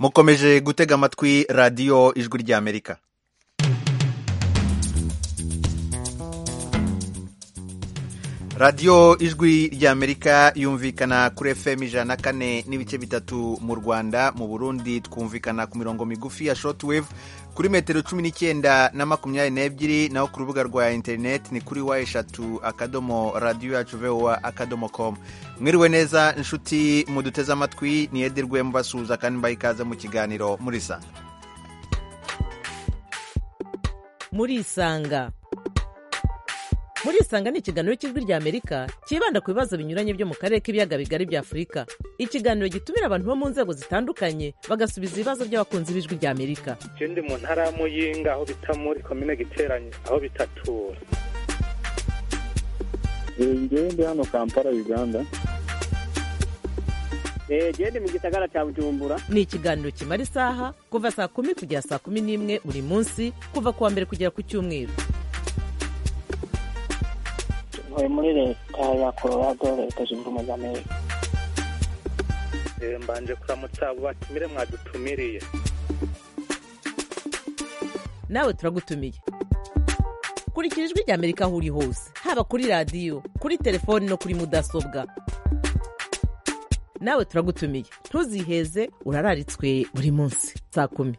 mukomeje gutega amatwi radiyo ijwi ry'amerika radiyo ijwi ry'amerika yumvikana kuri fm ijana na kane n'ibice bitatu mu rwanda mu burundi twumvikana ku mirongo migufi ya shortwave kuri metero cumi n'icyenda na makumyabiri n'ebyiri naho ku rubuga rwa interineti ni kuri wa eshatu akadomo radiyo yacu vowa akadomo komu mwiriwe neza inshuti muduteze amatwi ni edirwe mubasuhuza kandi mbaha ikaze mu kiganiro murisanga murisanga murisanga ni ikiganiro cy'ijwi rya amerika cyibanda ku bibazo binyuranye byo mu karere k'ibiyaga bigari bya afurika ikiganiro gitumira abantu bo mu nzego zitandukanye bagasubiza ibibazo by'abakunzi b'ijwi rya amerika icyo ndi mu ntara y'amuyinga aho bita muri komine giteranye aho bitatura njyewe ndi hano kampala uganda genda mu gisagara cya bujumbura ni ikiganiro kimara isaha kuva saa kumi kugera saa kumi n'imwe buri munsi kuva ku wa mbere kugera ku cyumweru ntuye muri leta ya colorado leta zunze ubumwe za amerika mbanje kuramutsa abo batumire mwadutumiriye nawe turagutumiye kurikira ijwi rya amerika aho uri hose haba kuri radiyo kuri telefoni no kuri mudasobwa nawe turagutumiye ntuziheze urararitswe buri munsi saa kumi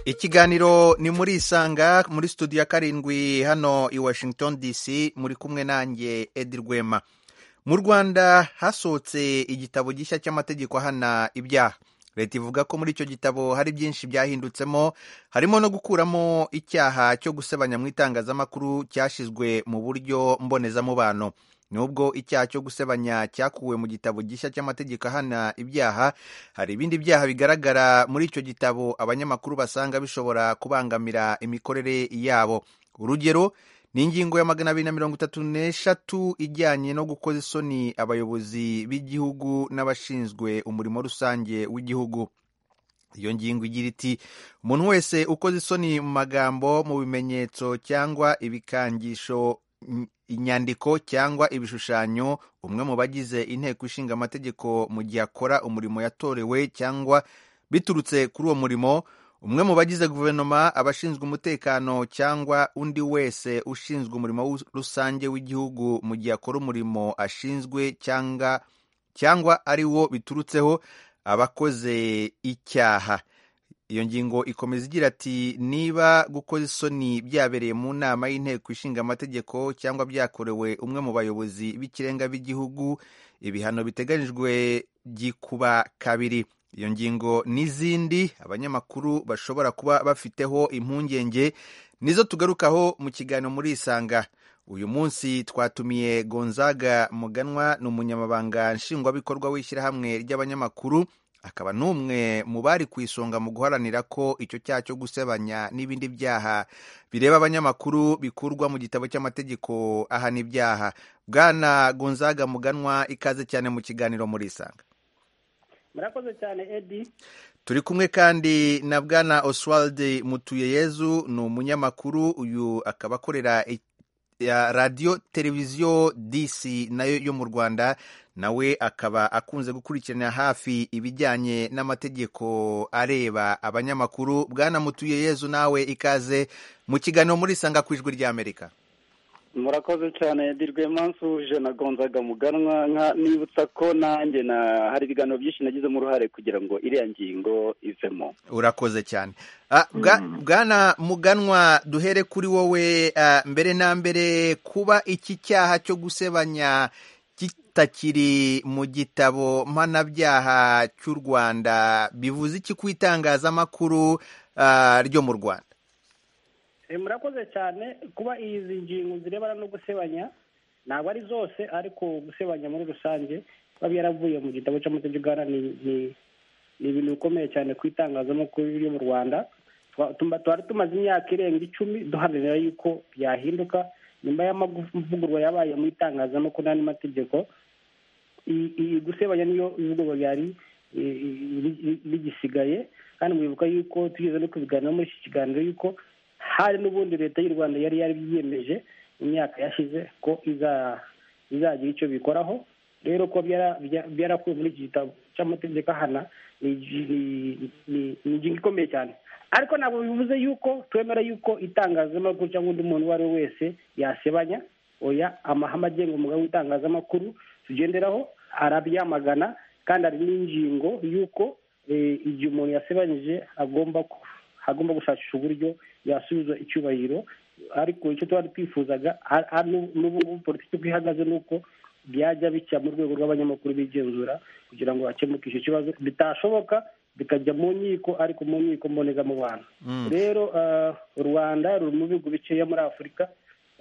ikiganiro ni muri isanga muri studio ya karindwi hano i washington dc muri kumwe nanjye edi rwema mu rwanda hasohotse igitabo gishya cy'amategeko ahana ibyaha leta ivuga ko muri icyo gitabo hari byinshi byahindutsemo harimo no gukuramo icyaha cyo gusebanya mu itangazamakuru cyashyizwe mu buryo mbonezamubano nubwo icyaha cyo gusebanya cyakuwe mu gitabo gishya cy'amategeko ahana ibyaha hari ibindi byaha bigaragara muri icyo gitabo abanyamakuru basanga bishobora kubangamira imikorere yabo urugero ni ingingo ya magana abiri na mirongo itatu n'eshatu ijyanye no gukoza isoni abayobozi b'igihugu n'abashinzwe umurimo rusange w'igihugu iyo ngingo igira iti umuntu wese ukoze isoni mu magambo mu bimenyetso cyangwa ibikangisho inyandiko cyangwa ibishushanyo umwe mu bagize inteko ishinga amategeko mu gihe akora umurimo yatorewe cyangwa biturutse kuri uwo murimo umwe mu bagize guverinoma abashinzwe umutekano cyangwa undi wese ushinzwe umurimo rusange w'igihugu mu gihe akora umurimo ashinzwe cyangwa cyangwa ari wo biturutseho abakoze icyaha iyo ngingo ikomeza igira ati niba gukoza isoni byabereye mu nama y'inteko ishinga amategeko cyangwa byakorewe umwe mu bayobozi b'ikirenga b'igihugu ibihano biteganyijwe gikuba kabiri iyo ngingo n'izindi abanyamakuru bashobora kuba bafiteho impungenge nizo tugarukaho mu kiganiro muri isanga uyu munsi twatumiye gonzaga muganwa ni umunyamabanga nshingwabikorwa w'ishyirahamwe ry'abanyamakuru akaba n'umwe mu bari ku isonga mu guharanira ko icyo cyaha cyo gusebanya n'ibindi byaha bireba abanyamakuru bikurwa mu gitabo cy'amategeko ahana ibyaha bwana gonzaga muganwa ikaze cyane mu kiganiro muri isanga murakoze cyane edi turi kumwe kandi na bwana oswald mutuyeyezu ni umunyamakuru uyu akaba akorera radiyo televiziyo disi nayo yo mu rwanda nawe akaba akunze gukurikirana hafi ibijyanye n'amategeko areba abanyamakuru bwana mutuyeyezu nawe ikaze mu kiganiro muri sanga ku ijwi ry'amerika murakoze cyane yadirwe mansuhuje na gonzaga muganwa nibutsa ko nanjye na hari ibiganiro byinshi nagizemo uruhare kugira ngo iriya ngingo ivemo urakoze cyane bwana muganwa duhere kuri wowe mbere na mbere kuba iki cyaha cyo gusebanya kitakiri mu gitabo mpanabyaha cy'u rwanda bivuze iki ku itangazamakuru ryo mu rwanda murakoze cyane kuba izi ngingo zirebana no gusebanya ntabwo ari zose ariko gusebanya muri rusange biba byaravuye mu gitabo cy'amategeko ni ibintu bikomeye cyane ku itangazamakuru ryo mu rwanda twari tumaze imyaka irenga icumi duharanira yuko byahinduka nyuma y'amavugurwa yabaye mu itangazamakuru n'andi mategeko iyi gusebanya niyo ivugurwa ryari rigisigaye kandi mwibuka yuko tugeze no kubiganira muri iki kiganiro yuko hari n'ubundi leta y'u rwanda yari yari yiyemeje mu myaka yashize ko izagira icyo bikoraho rero kuba byarakuwe muri iki gitabo cy'amategeko ahana ni ni- ni- ni ingingo ikomeye cyane ariko ntabwo bivuze yuko twemera yuko itangazamakuru cyangwa undi muntu uwo ari we wese yasebanya oya amahame agenga umugabo w'itangazamakuru tugenderaho arabyamagana kandi hari n'ingingo y'uko eh, igihe umuntu yasebanyije agomba ku- agomba gushakisha uburyo yasubiza icyubahiro ariko icyo twari twifuzaga a- a- n'ubu ngubu politiki uko ihagaze ni uko byajya bijya mu rwego rw'abanyamakuru bigenzura kugira ngo hakemuke icyo kibazo bitashoboka bikajya mu nkiko ariko mu nkiko mbonezamubano rero ah, u rwanda ruri mu bihugu bikeya muri afurika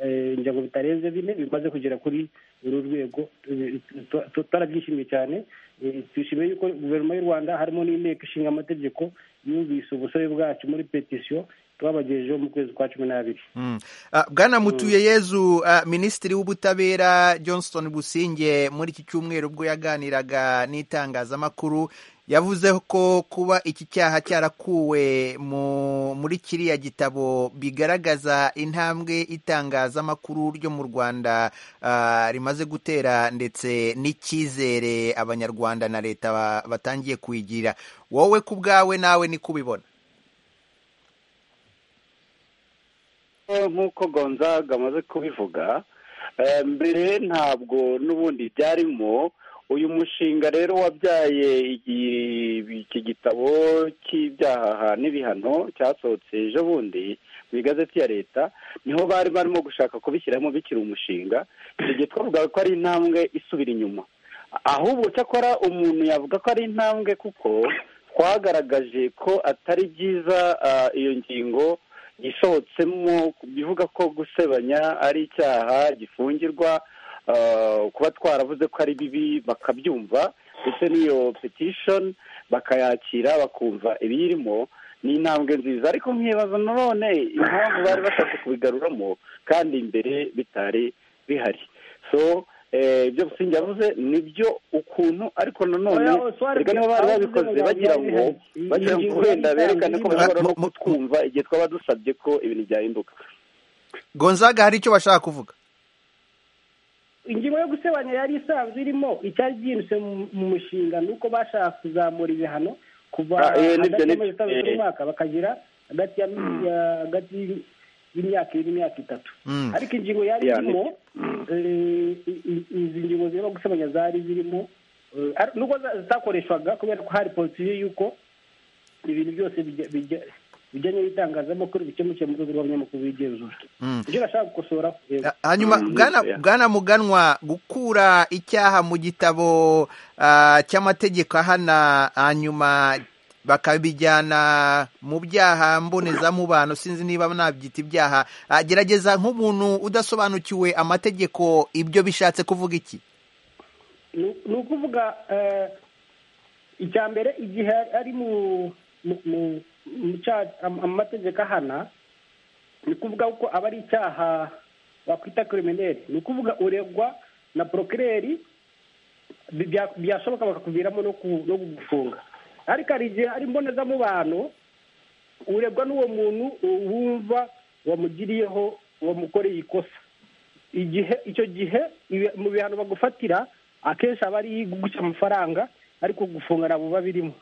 eh, ngira ngo bitarenze bine bimaze kugera kuri uru rwego eh, tu- tu- twarabyishimiye cyane Eh, twishimiye yuko guverinoma y'u rwanda harimo n'inteko ishinga amategeko yumvise ubusabe bwacu muri petisiyo twabagejejeho mu kwezi kwa cumi n'abiri Mm. Ah, bwana mutuye yezu ah, minisitiri w'ubutabera johnston businge muri iki cyumweru ubwo yaganiraga n'itangazamakuru yavuze ko kuba iki cyaha cyarakuwe mu- muri kiriya gitabo bigaragaza intambwe itangazamakuru ryo mu rwanda ah, rimaze gutera ndetse n'icyizere abanyarwanda na leta ba- batangiye kuyigira wowe ku bwawe nawe ni kubibona Eh, nk'uko gonzaga amaze kubivuga eh, mbere ntabwo n'ubundi byarimo uyu mushinga rero wabyaye igi- iki gitabo cy'ibyaha n'ibihano cyasohotse ejo bundi mu igazeti ya leta niho bari barimo gushaka kubishyiramo bikiri umushinga tugiye twavuga ko ari intambwe isubira inyuma ahubwo cyakora umuntu yavuga ko ari intambwe kuko twagaragaje ko atari byiza ah, iyo ngingo isohotsemo bivuga ko gusebanya ari icyaha gifungirwa ah, kuba twaravuze ko ari bibi bakabyumva ndetse n'iyo petition bakayakira bakumva ibiyirimo ni intambwe nziza ariko nkibaza nanone impamvu bari bashatse kubigaruramo kandi imbere bitari bihari so eh, ibyo Busingye yavuze nibyo ukuntu ariko nanone Oya, Oswald, erega niba bari aho babikoze tuzi ngo bagira byari ngo bihari. bagira ngo Ingingo wenda y'itangiriro. berekane ko bashobora no Mu- mu- kutwumva igihe twaba dusabye ko ibintu byahinduka gonzaga hari icyo bashaka kuvuga ingingo yo gusebanya yari isanzwe irimo icyari byinjise mu- mu mushinga ni uko bashaka kuzamura ibihano kuva Ah, eh, nibyo, hagati nibyo, y'amezi atanu eh. y'umwaka bakagira hagati ya ya- hagati y'imyaka ibiri n'imyaka itatu Mm. ariko ingingo yari Ya, irimo eh, i- i- izi ngingo zirimo gusebanya zari zirimo eh, ar- nubwo za- zitakoreshwaga kubera ko hari politiki y'uko ibintu byose bijya- bijya- bijyanye n'itangazamakuru bikemukiye mu rwego rw'abanyamakuru bigenzura Mm. ibyo nashaka gukosora eh, Ha- hanyuma Mm, bwana yeah. bwana muganwa gukura icyaha mu gitabo ah, cy'amategeko ahana hanyuma bakabijyana mu byaha mbonezamubano sinzi niba nabyita ibyaha Ah, gerageza nk'umuntu udasobanukiwe amategeko ibyo bishatse kuvuga iki ni ni ukuvuga eh, icya mbere igihe ari mu mu- mu- mu cyaha- am- amategeko ahana ni ukuvuga ko aba ari icyaha wakwita kirimineri ni ukuvuga uregwa na porokireri bi- bya- byashoboka bakakuviramo no ku- no kugufunga ariko hari igihe hari mbonezamubano uregwa n'uwo muntu wumva wamugiriyeho wamukoreye ikosa igihe icyo gihe ibi- mu bihano bagufatira akenshi aba ari guca amafaranga ariko gufunga ntabwo biba birimo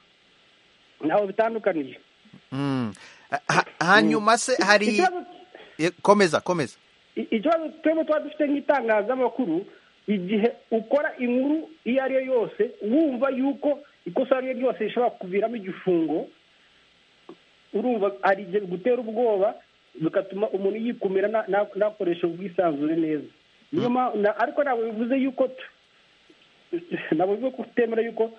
ntabwo bitandukaniye Mm. Ha- ha- hanyuma se hari Ikibazo- Eh, komeza komeza I- ikibazo twebwe tuba dufite nk'itangazamakuru igihe ukora inkuru iyo ari yo yose wumva yuko ikosa iyo ari ryo ryose rishobora kukuviramo igifungo urumva hari igihe bigutera ubwoba bigatuma umuntu yikumira na- na- nakoresha ubwisanzure neza niyo mpamvu na- ariko ntabwo bivuze yuko tu- ntabwo bivuze ko tutemera yuko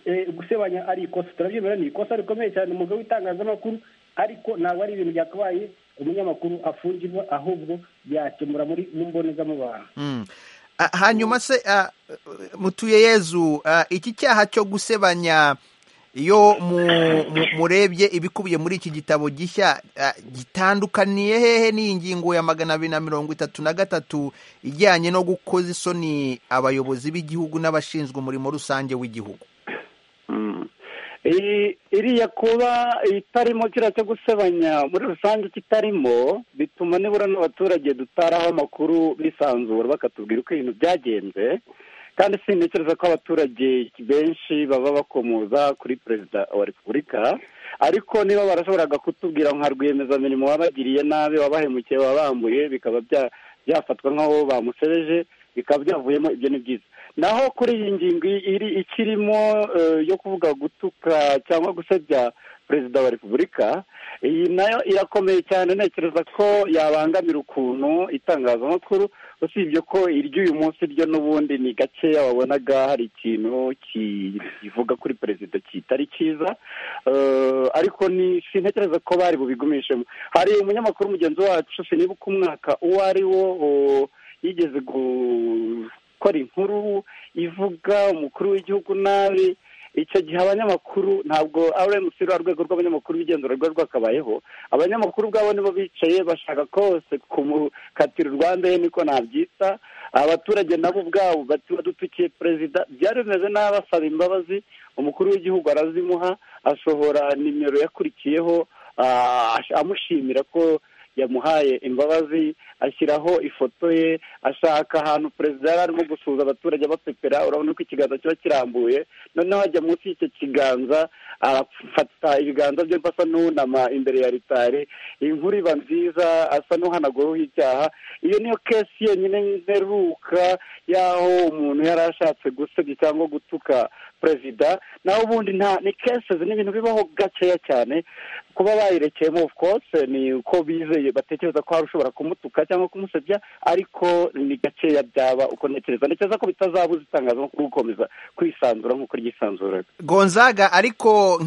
eh, gusebanya ari ikosa turabyemera ni ikosa rikomeye cyane umugabo w'itangazamakuru ariko ntabwo ari ibintu byakabaye umunyamakuru afungirwa ahubwo byakemura muri mu mbonezamubano Mm. Ah, hanyuma se ah, mutuye yezu ah, iki cyaha cyo gusebanya iyo mu- mu- murebye ibikubiye muri iki gitabo gishya ah, gitandukaniye hehe n'iyi ngingo ya magana abiri na mirongo itatu na gatatu ijyanye no gukoza isoni abayobozi b'igihugu n'abashinzwe umurimo rusange w'igihugu Iri- iriya kuba itarimo kiriya cyo gusebanya muri rusange kitarimo bituma nibura n'abaturage dutaraho amakuru bisanzura bakatubwira uko ibintu byagenze kandi sintekereza ko abaturage benshi baba bakomoza kuri perezida wa repubulika ariko niba barashoboraga kutubwira nka rwiyemezamirimo wabagiriye nabi wabahemukiye wabambuye bikaba bya- byafatwa nk'aho bamusebeje bikaba byavuyemo ibyo ni byiza naho kuri iyi ngingo iri ikirimo eh, yo kuvuga gutuka cyangwa gusebya perezida wa repubulika iyi nayo irakomeye cyane ntekereza ko yabangamira ukuntu itangazamakuru usibye ko iry'uyu munsi ryo n'ubundi ni gakeya wabonaga hari ikintu ki- kivuga kuri perezida kitari cyiza Eh, ariko ni sintekereza ko bari bubigumishemo hari umunyamakuru mugenzi wacu sinibuka umwaka uwo ari wo oh, yigeze gukora inkuru ivuga umukuru w'igihugu nabi icyo gihe abanyamakuru ntabwo rmc rwa rwego rw'abanyamakuru b'igenzura rwari rwakabayeho abanyamakuru ubwabo nibo bicaye bashaka kose kumukatira urwa mbere niko nabyita abaturage nabo ubwabo bati badutukiye perezida byari bimeze nabi asaba imbabazi umukuru w'igihugu arazimuha asohora nimero yakurikiyeho ah, amushimira ko yamuhaye imbabazi ashyiraho ifoto ye ashaka ahantu perezida yari arimo gusuhuza abaturage abapepera urabona ko ikiganza kiba kirambuye noneho ajya munsi y'icyo kiganza arafata ibiganza bye asa n'unama imbere ya ritari inkuru iba nziza asa n'uhanaguraho icyaha iyo niyo kesi yonyine mperuka y'aho umuntu yari ashatse gusebya cyangwa gutuka perezida naho ubundi nta ni kesi ni ibintu bibaho gakeya cyane kuba bayirekeyemo of course ni uko bizeye batekereza ko hari ushobora kumutuka cyangwa kumusebya ariko ni gakeya byaba uko ntekereza ntekereza ko bitazabuza itangazamakuru gukomeza kwisanzura nk'uko ryisanzuraga gonzaga ariko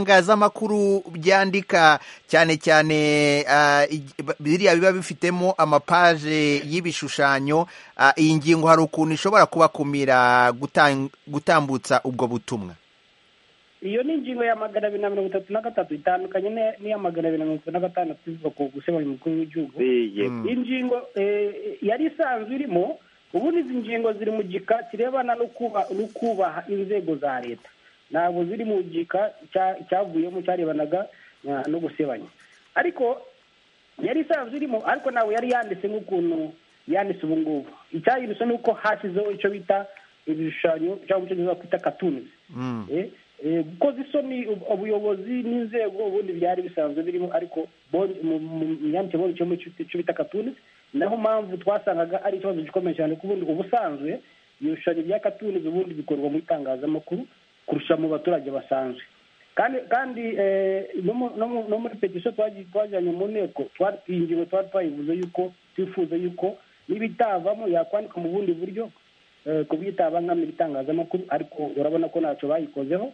nk'ibitangazamakuru byandika cyane cyane ah, ig- ba- biriya biba bifitemo amapaje y'ibishushanyo ah, iyi ngingo hari ukuntu ishobora kubakumira gutan- gutambutsa ubwo butumwa iyo ni ingingo ya magana abiri na mirongo itatu na gatatu itandukanye n'iya- n'iya magana abiri na mirongo itatu na gatandatu ivuga ku gusebanya umukuru w'igihugu Yego. ingingo eh, yari isanzwe irimo ubundi izi ngingo ziri mu gika kirebana no kuba- no kubaha inzego za leta ntabwo ziri mu gika cya- cyavuyemo cyarebanaga ah, no gusebanya ariko yari isanzwe irimo ariko ntabwo yari yanditse nk'ukuntu yanditse ubu ngubu icyayirutse ni uko hashyizeho icyo bita ibishushanyo cyangwa icyo bita kwita katunzi Eh, eh, gukoza isoni ub- ubuyobozi n'inzego ubundi byari bisanzwe birimo ariko bon- mu- mu- mu myandikire mbonye icyo muri cyo- cyo bita katuni naho mpamvu twasangaga ari ikibazo gikomeye cyane kuko ubundi ubusanzwe ibishushanyo bya katuni ubundi bikorwa mu itangazamakuru kurusha mu baturage basanzwe kandi kandi eh, no mu- no mu- no muri petisiyo twaji- twajyanye mu nteko twari- iyi ngingo twari twayivuze yuko twifuza yuko n'ibitavamo yakwandika mu bundi buryo eh, ku bw'itabangamira itangazamakuru ariko urabona ko ntacyo bayikozeho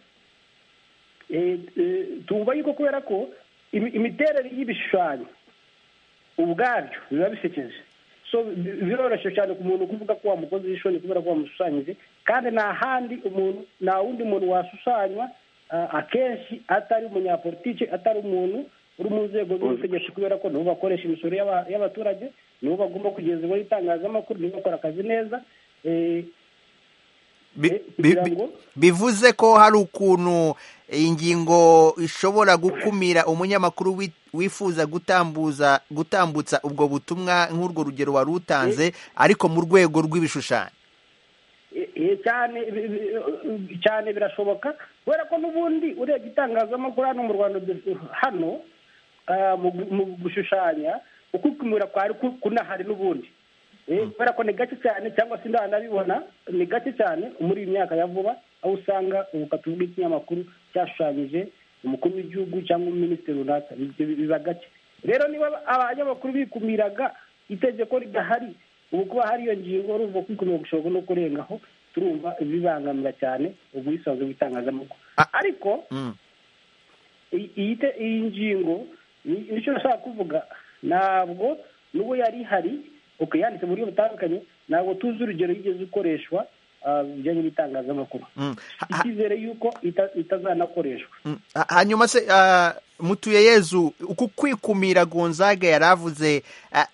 Eh, eh, tumva yuko kubera ko imi- imiterere y'ibishushanyo ubwabyo biba bisekeje so bi- biroroshye cyane ku muntu kuvuga ko wamukoze ishoni kubera ko wamushushanyije kandi nta handi umuntu nta wundi muntu washushanywa ah, akenshi atari umunyapolitike atari umuntu uri mu nzego z'ubutegetsi kubera ko nibo bakoresha imisoro y'aba- y'abaturage nibo bagomba kugeza ibura itangazamakuru nibo bakora akazi neza Eh, Bi- Eh, bi- kugira bi- ngo- bivuze ko hari ukuntu iyi ngingo ishobora gukumira umunyamakuru wi- wifuza gutambuza gutambutsa ubwo butumwa nk'urwo rugero wari utanze ariko mu rwego rw'ibishushanyo Eh, eh, cyane bi- bi- eh, cyane birashoboka kubera ko n'ubundi urebye itangazamakuru hano mu rwanda du- hano ah, mu gu- mu gushushanya ukukumira kwari ku- kunahari n'ubundi Eh, kubera ko ni gake cyane cyangwa se ndanabibona ni gake cyane muri iyi myaka ya vuba aho usanga ubukatu bw'ikinyamakuru cyashushanyije umukuru w'igihugu cyangwa minisitiri runaka Ibyo bi- biba gake rero niba abanyamakuru bikumiraga itegeko ridahari ubu kuba hari iyo ngingo urumva kwikumira gushobora no kurengaho turumva bibangamira cyane ubwisanzure bw'itangazamakuru Ah. ariko Mm. iyi- iyi te- iyi ngingo ni- nicyo nashaka kuvuga ntabwo n'ubwo yari ihari okay, yanditse mu buryo butandukanye ntabwo tuzi urugero yigeze ukoreshwa ah, bijyanye n'itangazamakuru Mm. Ha- ha- icyizere y'uko ita- itazanakoreshwa Mm. Ha- hanyuma se ah, mutuye yezu uku kwikumira gonzaga yari avuze ah,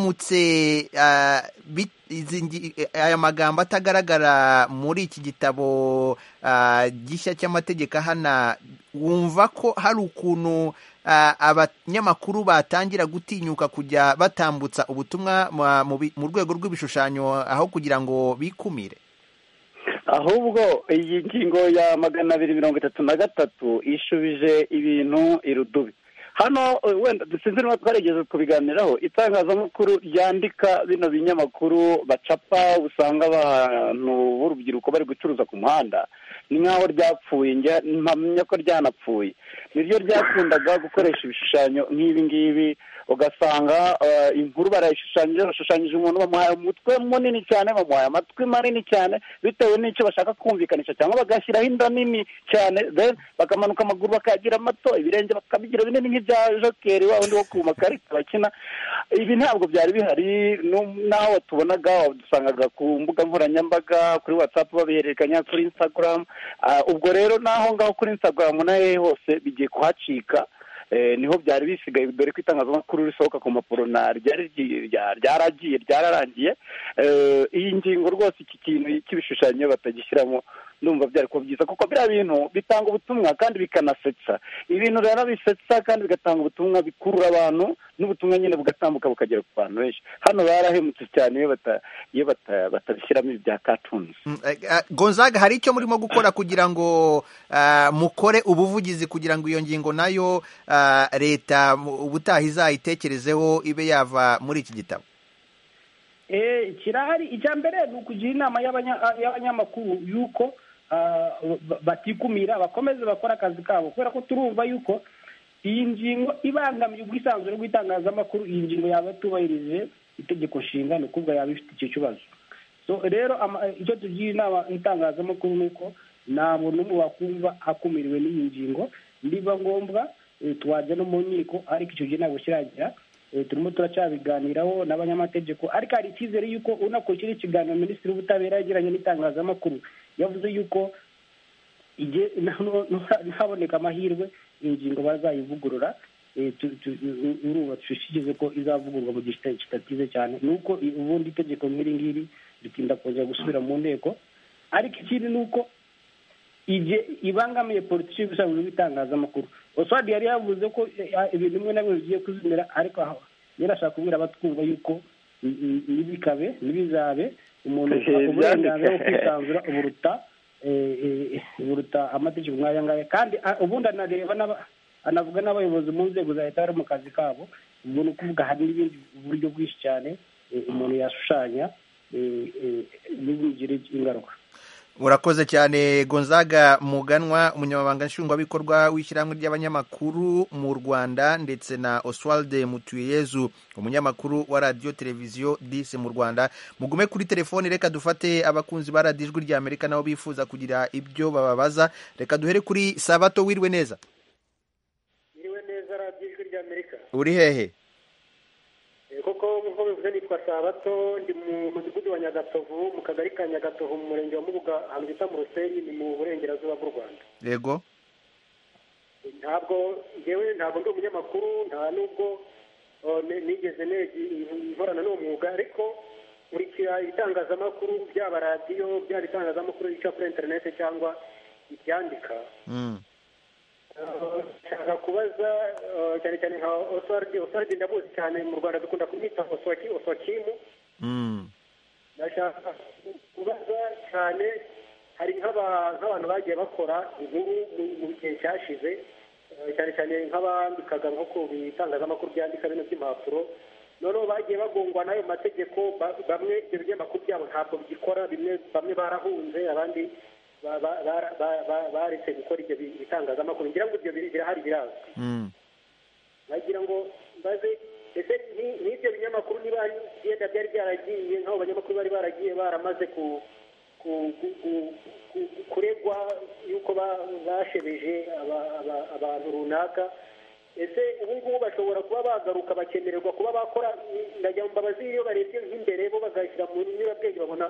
biramutse ah, bit- izi ngi- eh, aya magambo atagaragara muri iki gitabo ah, gishya cy'amategeko ahana wumva ko hari ukuntu ah, abanyamakuru batangira gutinyuka kujya batambutsa ubutumwa mu- mu bi- mu rwego rw'ibishushanyo aho kugira ngo bikumire ahubwo iyi ngingo ya magana abiri mirongo itatu na gatatu ishubije ibintu irudubi hano eh, wenda sinzi niba twarigeze kubiganiraho itangazamakuru ryandika bino binyamakuru bacapa usanga abantu b'urubyiruko bari gucuruza ku muhanda ni nk'aho ryapfuye njya mpamya ko ryanapfuye niryo ryakundaga gukoresha ibishushanyo nk'ibi ngibi ugasanga eh, inkuru barayishushanyije bashushanyije umuntu bamuhaye umutwe munini cyane bamuhaye amatwi manini cyane bitewe n'icyo bashaka kumvikanisha cyangwa bagashyiraho inda nini cyane then bakamanuka amaguru bakayagira mato ibirenge bakabigira binini nk'ibya jokeri wa wundi wo ku makarita bakina ibi ntabwo byari bihari nu- n'aho watubonaga wadusangaga ku mbuga nkoranyambaga kuri watsapu babihererekanya kuri instagram Ah, ubwo rero n'aho ngaho kuri instagram na hehe hose bigiye kuhacika Eh, niho byari bisigaye dore ko itangazamakuru risohoka ku mpapuro na ryari ryi- rya- ryaragiye ryararangiye Eh, iyi ngingo rwose iki kintu cy'ibishushanyo batagishyiramo ndumva byari kuba byiza kuko biriya bintu bitanga ubutumwa kandi bikanasetsa ibintu rero bisetsa kandi bigatanga ubutumwa bikurura abantu n'ubutumwa nyine bugatambuka bukagera ku bantu benshi hano barahemutse cyane iyo bata- iyo bata- batabishyiramo ibi bya cartoons Mm, eh, eh, gonzaga hari icyo murimo gukora kugira ngo eh, mukore ubuvugizi kugira ngo iyo ngingo nayo eh, leta mu- ubutaha izayitekerezeho ibe yava muri iki gitabo Eh, kirahari icya mbere ni ukugira inama y'abanya- y'abanyamakuru y'uko ah, ba- batikumira bakomeze bakora akazi kabo kubera ko turumva y'uko iyi ngingo ibangamiye ubwisanzure bw'itangazamakuru iyi ngingo yaba atubahirije itegeko nshinga ni ukuvuga yaba ifite icyo kibazo so rero ama- icyo tugira inama itangazamakuru ni uko nta muntu n'umwe wakumva akumiriwe n'iyi ngingo niba ngombwa eh, twajya no mu nkiko ariko icyo gihe ntabwo kiragira Eh, turimo turacyabiganiraho n'abanyamategeko ariko hari icyizere y'uko unakurikira ikiganiro minisitiri w'ubutabera yagiranye n'itangazamakuru yavuze y'uko igihe nano- nano- haboneka amahirwe ingingo bazayivugurura eh, tu- tu- u- uruba dushishikirize ko izavugurwa mu gihe kita- kitatize cyane ni uko i- ubundi itegeko nk'iri ngiri ritinda kongera gusubira mu nteko ariko ikindi ni uko igihe ibangamiye politiki y'ubusanzwe bw'itangazamakuru oswald yari yavuze ko eh, ah, ibintu bimwe na bimwe bigiye kuzimira ariko aho yari ashaka kubwira abatwumva y'uko mm, mm, ntibikabe ntibizabe umuntu Ibihe afite uburenganzira bwo byandika. kwisanzura uburuta eh, eh, buruta amategeko nk'aya ngaya kandi ah, ubundi anareba n'aba- anavuga n'abayobozi mu nzego za leta bari mu kazi kabo ubwo ni ukuvuga hari n'ibindi buryo bwinshi cyane eh, umuntu yashushanya eh, eh, ntibimugire ingaruka urakoze cyane gonzaga muganwa umunyamabanga nshingwabikorwa w'ishyirahamwe ry'abanyamakuru mu rwanda ndetse na oswald mutuyezu umunyamakuru wa radiyo televiziyo disi mu rwanda mugume kuri telefoni reka dufate abakunzi ba radiyo ijwi ry'amerika nabo bifuza kugira ibyo bababaza reka duhere kuri sabato wiriwe neza Miriwe neza radiyo ijwi rya Amerika. uri hehe Eh, Koko nk'uko bivuze nitwa Sabato ndi mu mudugudu wa Nyagatovu mu kagari ka Nyagatovu mu murenge wa Mubuga ahantu bita mu Ruseri ni mu burengerazuba bw'u Rwanda. yego Eh, Ntabwo ngewe ntabwo ndi umunyamakuru nta nubwo oh, ni- nigeze negi- nkorana n'uwo mwuga ariko nkurikira ibitangazamakuru byaba radiyo byaba ibitangazamakuru bica kuri interineti cyangwa ibyandika Mm. Eh, nshaka kubaza eh, cyane cyane nka oswardi oswardi ndamuzi cyane mu rwanda dukunda kumwita oswaki oswakimu Mm. ndashaka kubaza cyane hari nk'aba- nk'abantu bagiye bakora inkuru mu- mu gihe cyashize eh, cyane cyane nk'abambikaga nko ku bitangazamakuru byandika bino by'impapuro noneho bagiye bagongwa n'ayo mategeko ba- bamwe ibyo binyamakuru byabo ntabwo bigikora bimwe bamwe barahunze abandi ba- ba- bara- ba- ba- baretse gukora ibyo bi- bitangazamakuru ngira ngo ibyo biri- birahari birazwi Mm. bagira ngo mbaze ese ni- n'ibyo binyamakuru niba byenda byari byaragiye nk'abo banyamakuru bari baragiye baramaze ku ku- ku- ku- ku- kuregwa yuko ba- bashebeje aba- aba- abantu runaka ese ubu ngubu bashobora kuba bagaruka bakemererwa kuba bakora ndagira ngo mbabazi iyo barebye nk'imbere bo bagashyira mu nyurabwenge babona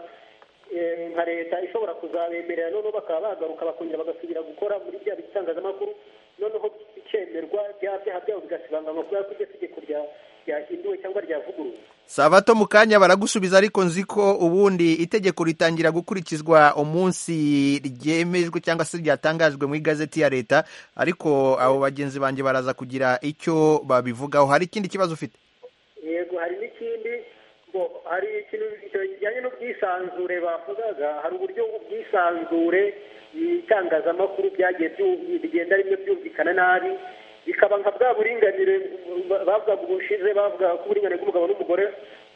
eh, nka leta ishobora kuzabemerera noneho bakaba bagaruka bakongera bagasubira gukora muri bya bitangazamakuru noneho bikemerwa bya byaha byabo bigasibanganywa kubera ko iryo tegeko rya- ryahinduwe cyangwa ryavuguruwe sabato mu kanya baragusubiza ariko nzi ko ubundi itegeko ritangira gukurikizwa umunsi ryemejwe cyangwa se ryatangajwe mu igazeti ya leta ariko abo bagenzi banjye baraza kugira icyo babivugaho hari ikindi kibazo ufite yego hari n'ikindi ngo hari ikintu kijyanye n'ubwisanzure bavugaga hari uburyo ubwisanzure itangazamakuru byagiye byu- bigenda rimwe byumvikana nabi bikaba nka bwa buringanire ba- bavugaga ubushize bavuga ko uburinganire bw'umugabo n'umugore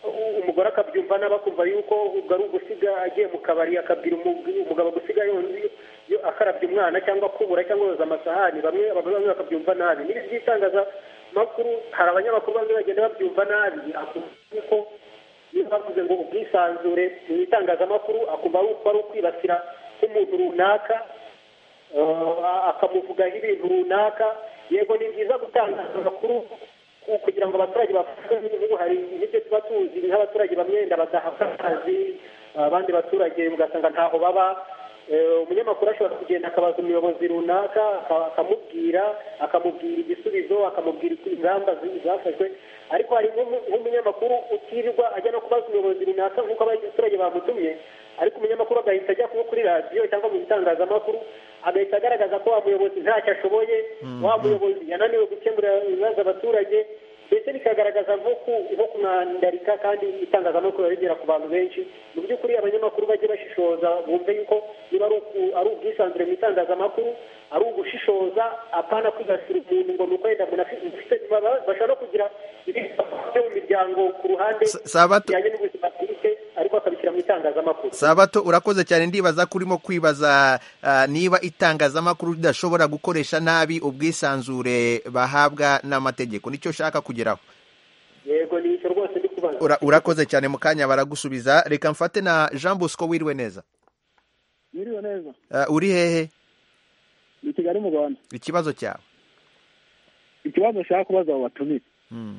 u- umugore akabyumva n'abakumva yuko ubwo ari ugusiga agiye mu kabari akabwira umu- umugabo gusiga yonzi yo akarabya umwana cyangwa kubura cyangwa yoza amasahani bamwe abagore bamwe bakabyumva nabi n'ibi by'itangazamakuru hari abanyamakuru bamwe bagenda babyumva nabi kuko iyo bavuze ngo ubwisanzure mu itangazamakuru akumva ari uko ari ukwibasira nk'umuntu runaka eh, akamuvugaho ibintu runaka yego ni byiza gutanga amakuru ku- kugira ngo abaturage bafashwe n'ubu hari n'ibyo tuba tuzi nk'abaturage bamwe wenda badahabwa akazi abandi baturage ugasanga ntaho baba Eh, umunyamakuru ashobora kugenda akabaza umuyobozi runaka aka- akamubwira akamubwira igisubizo akamubwira uko ingamba zi- zafashwe ariko hari nk'umu- nk'umunyamakuru utirirwa ajya no kubaza umuyobozi runaka nk'uko abaturage bamutumye ariko umunyamakuru agahita ajya kuba kuri radiyo cyangwa mu bitangazamakuru agahita agaragaza ko wa muyobozi ntacyo ashoboye wa muyobozi yananiwe gukemura ibibazo abaturage ndetse bikagaragaza nko ku- nko kumwandarika kandi itangazamakuru riba rigera ku bantu benshi mu by'ukuri abanyamakuru bajye bashishoza bumve yuko niba ari uku- ari ubwisanzure mu itangazamakuru ari ugushishoza apana kwigasira umuntu ngo ni uko wenda umuntu afite afite- baba- bashobora no kugira ibindi byo mu miryango ku ruhande Sa- Sabato- bijyanye n'ubuzima bwite ariko akabishyira mu itangazamakuru sabato urakoze cyane ndibaza ko urimo kwibaza ah, niba itangazamakuru ridashobora gukoresha nabi ubwisanzure bahabwa n'amategeko nicyo ushaka kugeraho yego ni icyo rwose ndi kubaza Ura- urakoze cyane mu kanya baragusubiza reka mfate na jean bosco wiriwe neza biriwe neza Ah, uri hehe ni kigali mu rwanda ikibazo cyawe ikibazo nshaka kubaza abo batumiye Mm.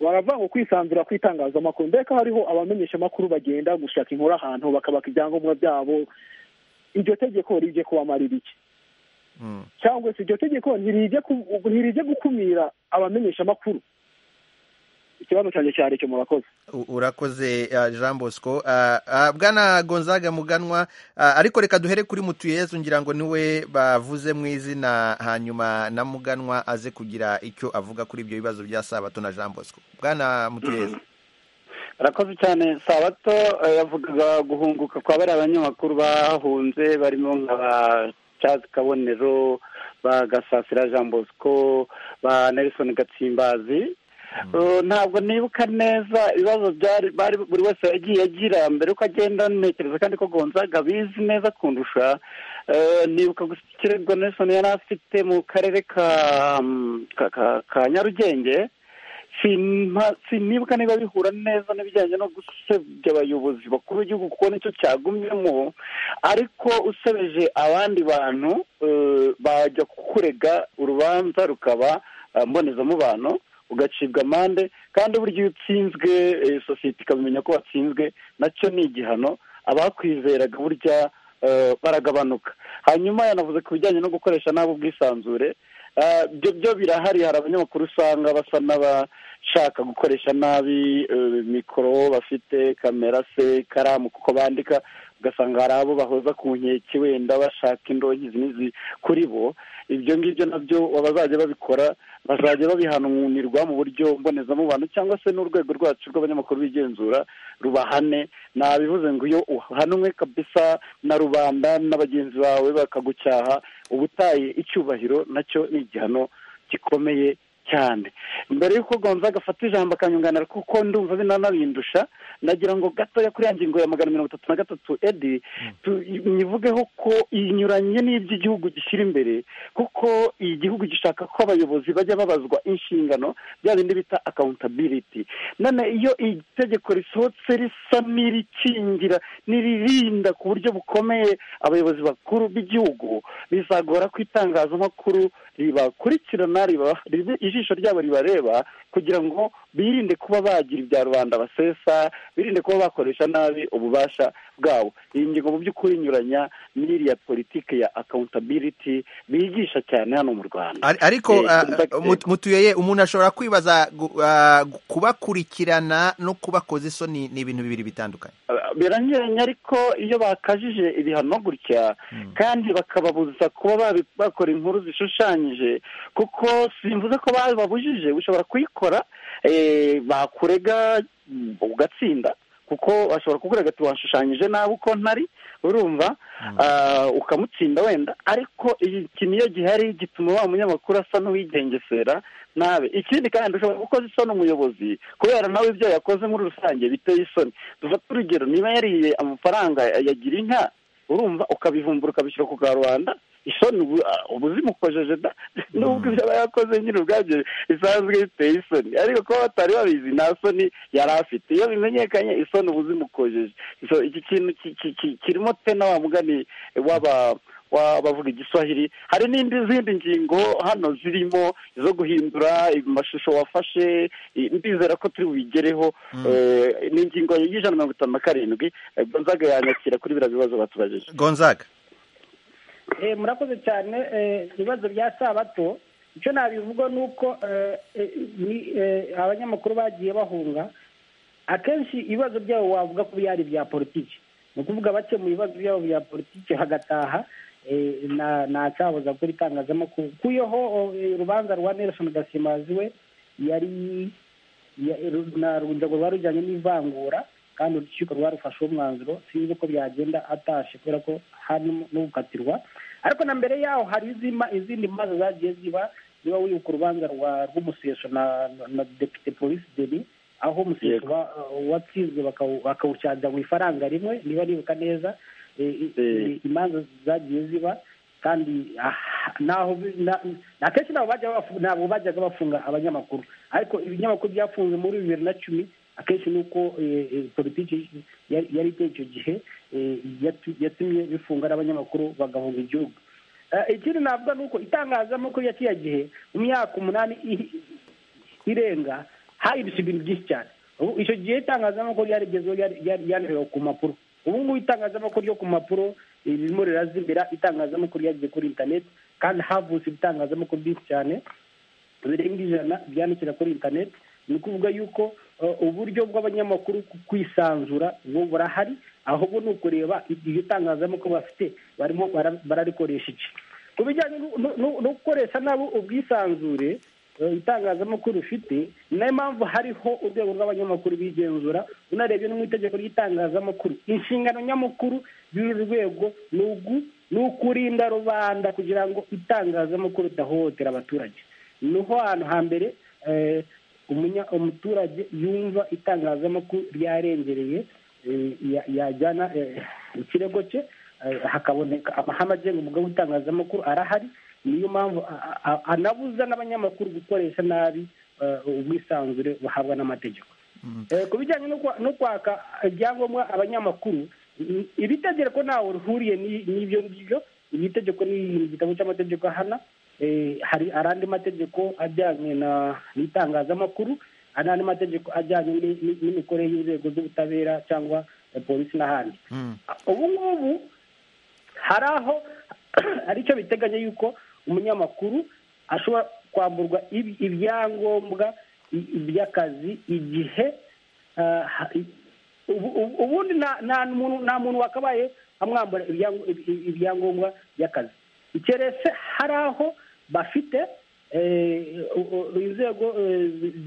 baravuga ngo kwisanzura kw'itangazamakuru mbega hariho abamenyeshamakuru bagenda gushaka inkuru ahantu bakabaka ibyangombwa byabo iryo tegeko rijye kubamarira iki Mm. cyangwa se iryo tegeko ntirijye ku- ntirijye gukumira abamenyeshamakuru ikibazo cyanjye cyari cyo murakoze U- urakoze ah, jean bosco Ah, ah, bwana gonzaga muganwa ah, ariko reka duhere kuri mutuyezu ngira ngo niwe bavuze mu izina hanyuma na muganwa aze kugira icyo avuga kuri ibyo bibazo bya sabato na jean bosco bwana mutuyezu arakoze cyane sabato eh, yavugaga guhunguka kwa bariya abanyamakuru bahunze barimo nka ba Charles kabonero ba gasasira jean bosco ba nelson gatsimbazi Eh, ntabwo nibuka neza ibibazo byari bari buri wese yagiye agira mbere yuko agenda ntekereza kandi ko gonzaga bizi neza kundusha Eh, nibuka gusa ikirego nelson yari afite mu karere ka mm, ka- ka- ka nyarugenge Sinma- sinibuka niba bihura neza n'ibijyanye no gusebya abayobozi bakuru b'igihugu kuko nicyo cyagumyemo ariko usebeje abandi bantu eh, bajya kurega urubanza rukaba eh, mbonezamubano ugacibwa amande kandi burya iyo utsinzwe eh, sosiyete ikabimenya ko watsinzwe nacyo ni igihano abakwizeraga burya eh, baragabanuka hanyuma yanavuze ku bijyanye no gukoresha nabi ubwisanzure Eh, ibyo byo birahari hari abanyamakuru usanga basa n'abashaka gukoresha nabi eh, mikoro bafite kamera se ikaramu kuko bandika ugasanga hari abo bahoza ku nkeke wenda bashaka indonyi izi n'izi kuri bo ibyo ngibyo nabyo abazajya babikora bazajya babihananirwa mu buryo mbonezamubano cyangwa se n'urwego rwacu rw'abanyamakuru bigenzura rubahane nabivuze ngo iyo uhanwe kabisa na rubanda na bagenzi bawe bakagucyaha uba utaye icyubahiro nacyo ni igihano gikomeye cyane mbere y'uko gonzaga afata ijambo akanyunganira kuko ndumva binanabindusha nagira ngo gatoya kuri ya ngingo ya magana mirongo itatu na gatatu edi tu- nyivugeho ko inyuranye n'iby'igihugu gishyira imbere kuko igihugu gishaka ko abayobozi bajya babazwa inshingano bya bindi bita accountability none iyo iri tegeko risohotse risa n'irikingira n'iririnda ku buryo bukomeye abayobozi bakuru b'igihugu bizagora ko itangazamakuru ribakurikirana riba- ribe- ijisho ryabo ribareba kugira ngo birinde kuba bagira ibya rubanda basesa birinde kuba bakoresha nabi ububasha bwabo iyi ngingo mu by'ukuri inyuranya n'iriya politiki ya accountability bigisha cyane hano mu rwanda Ar- ariko Eh, ah, contact- mut- mutuyeye umuntu ashobora kwibaza gu- ah, gu- kubakurikirana no kubakoza isoni ni ibintu bibiri bitandukanye biranyuranye ariko iyo bakajije ibihano gutya kandi bakababuza kuba babi- bakora inkuru zishushanyije kuko simvuze ko bababujije ushobora kuyikora kubikora bakurega ugatsinda kuko ashobora kukurega ati washushanyije nabi uko ntari urumva ukamutsinda wenda ariko ikintu iyo gihari gituma wa munyamakuru asa n'uwigengesera nabi ikindi kandi ushobora gukoza isoni umuyobozi kubera nawe ibyo yakoze muri rusange biteye isoni dufata urugero niba yariye amafaranga yagira inka urumva ukabivumbura ukabishyira ku karubanda isoni ubu zimukojeje da nubwo ibyo aba yakoze nyine ubwabyo bisanzwe biteye isoni ariko kuba batari babizi nta soni yari afite iyo bimenyekanye isoni ubu zimukojeje iki kintu kirimo tena wa mugani w'aba bavuga igiswahili hari n'izindi ngingo hano zirimo zo guhindura amashusho wafashe ndizera ko turi bubigereho ni ingingo y'ijana mirongo itanu na karindwi gonzaga yanyakira kuri biriya bibazo batubajije gonzaga murakoze cyane ibibazo bya sabato icyo nabivuga ni uko abanyamakuru bagiye bahunga akenshi ibibazo byabo wavuga ko byari ibya politiki ni ukuvuga bake mu bibazo byabo bya politiki hagataha nacyabuza kuri itangazamakuru kuyeho urubanza rwa nelson gasimazi we yari urwego rwari rujyanye n'ivangura kandi urukiko rwarufashe uwo mwanzuro sinzi uko byagenda atashe kubera ko hari no gukatirwa ariko na mbere yaho hari izindi maze zagiye ziba niba wibuka urubanza rw'umuseso na depite polisi deni aho umuseso watsinzwe bakawucanira mu ifaranga rimwe niba nibuka neza imanza zagiye ziba kandi akenshi ntabwo bajyaga bafunga abanyamakuru ariko ibinyamakuru byafunze muri bibiri na cumi akenshi ni uko politiki yari iteye icyo gihe yatumye bifunga n'abanyamakuru bagahunga igihugu ikindi navuga ni uko itangazamakuru ya kiriya gihe mu myaka umunani irenga hahindutse ibintu byinshi cyane icyo gihe itangazamakuru yarigezweho ryandikwaga ku mpapuro ubu ngubu itangazamakuru ryo ku mpapuro ririmo rirazimira itangazamakuru ryagiye kuri interineti kandi havutse ibitangazamakuru byinshi cyane birenga ijana byandikira kuri interineti ni ukuvuga yuko uburyo bw'abanyamakuru kwisanzura ubu burahari ahubwo ni ukureba iryo tangazamakuru bafite barimo bararikoresha iki ku bijyanye no gukoresha nabo ubwisanzure itangazamakuru ufite ni nayo mpamvu hariho urwego rw'abanyamakuru bigenzura unarebye no mu itegeko ry'itangazamakuru inshingano nyamukuru y'uru rwego ni ukurinda rubanda kugira ngo itangazamakuru ridahohotera abaturage niho hantu hambere umuturage yumva itangazamakuru ryarengereye yajyana ikirego cye hakaboneka amahame agenga umwuga w'itangazamakuru arahari niyo mpamvu anabuza n'abanyamakuru gukoresha nabi ubwisanzure buhabwa n'amategeko ku bijyanye no kwaka ibyangombwa abanyamakuru iri tegeko ntawe rihuriye n'ibyo ngibyo iri tegeko ni igitabo cy'amategeko ahana hari andi mategeko ajyanye n'itangazamakuru hari andi mategeko ajyanye n'imikorere y'inzego z'ubutabera cyangwa polisi n'ahandi ubu ngubu hari aho hari icyo biteganya yuko umunyamakuru ashobora kwamburwa ibyangombwa by'akazi igihe ubundi nta muntu wakabaye amwambura ibyangombwa by'akazi keretse hari aho bafite inzego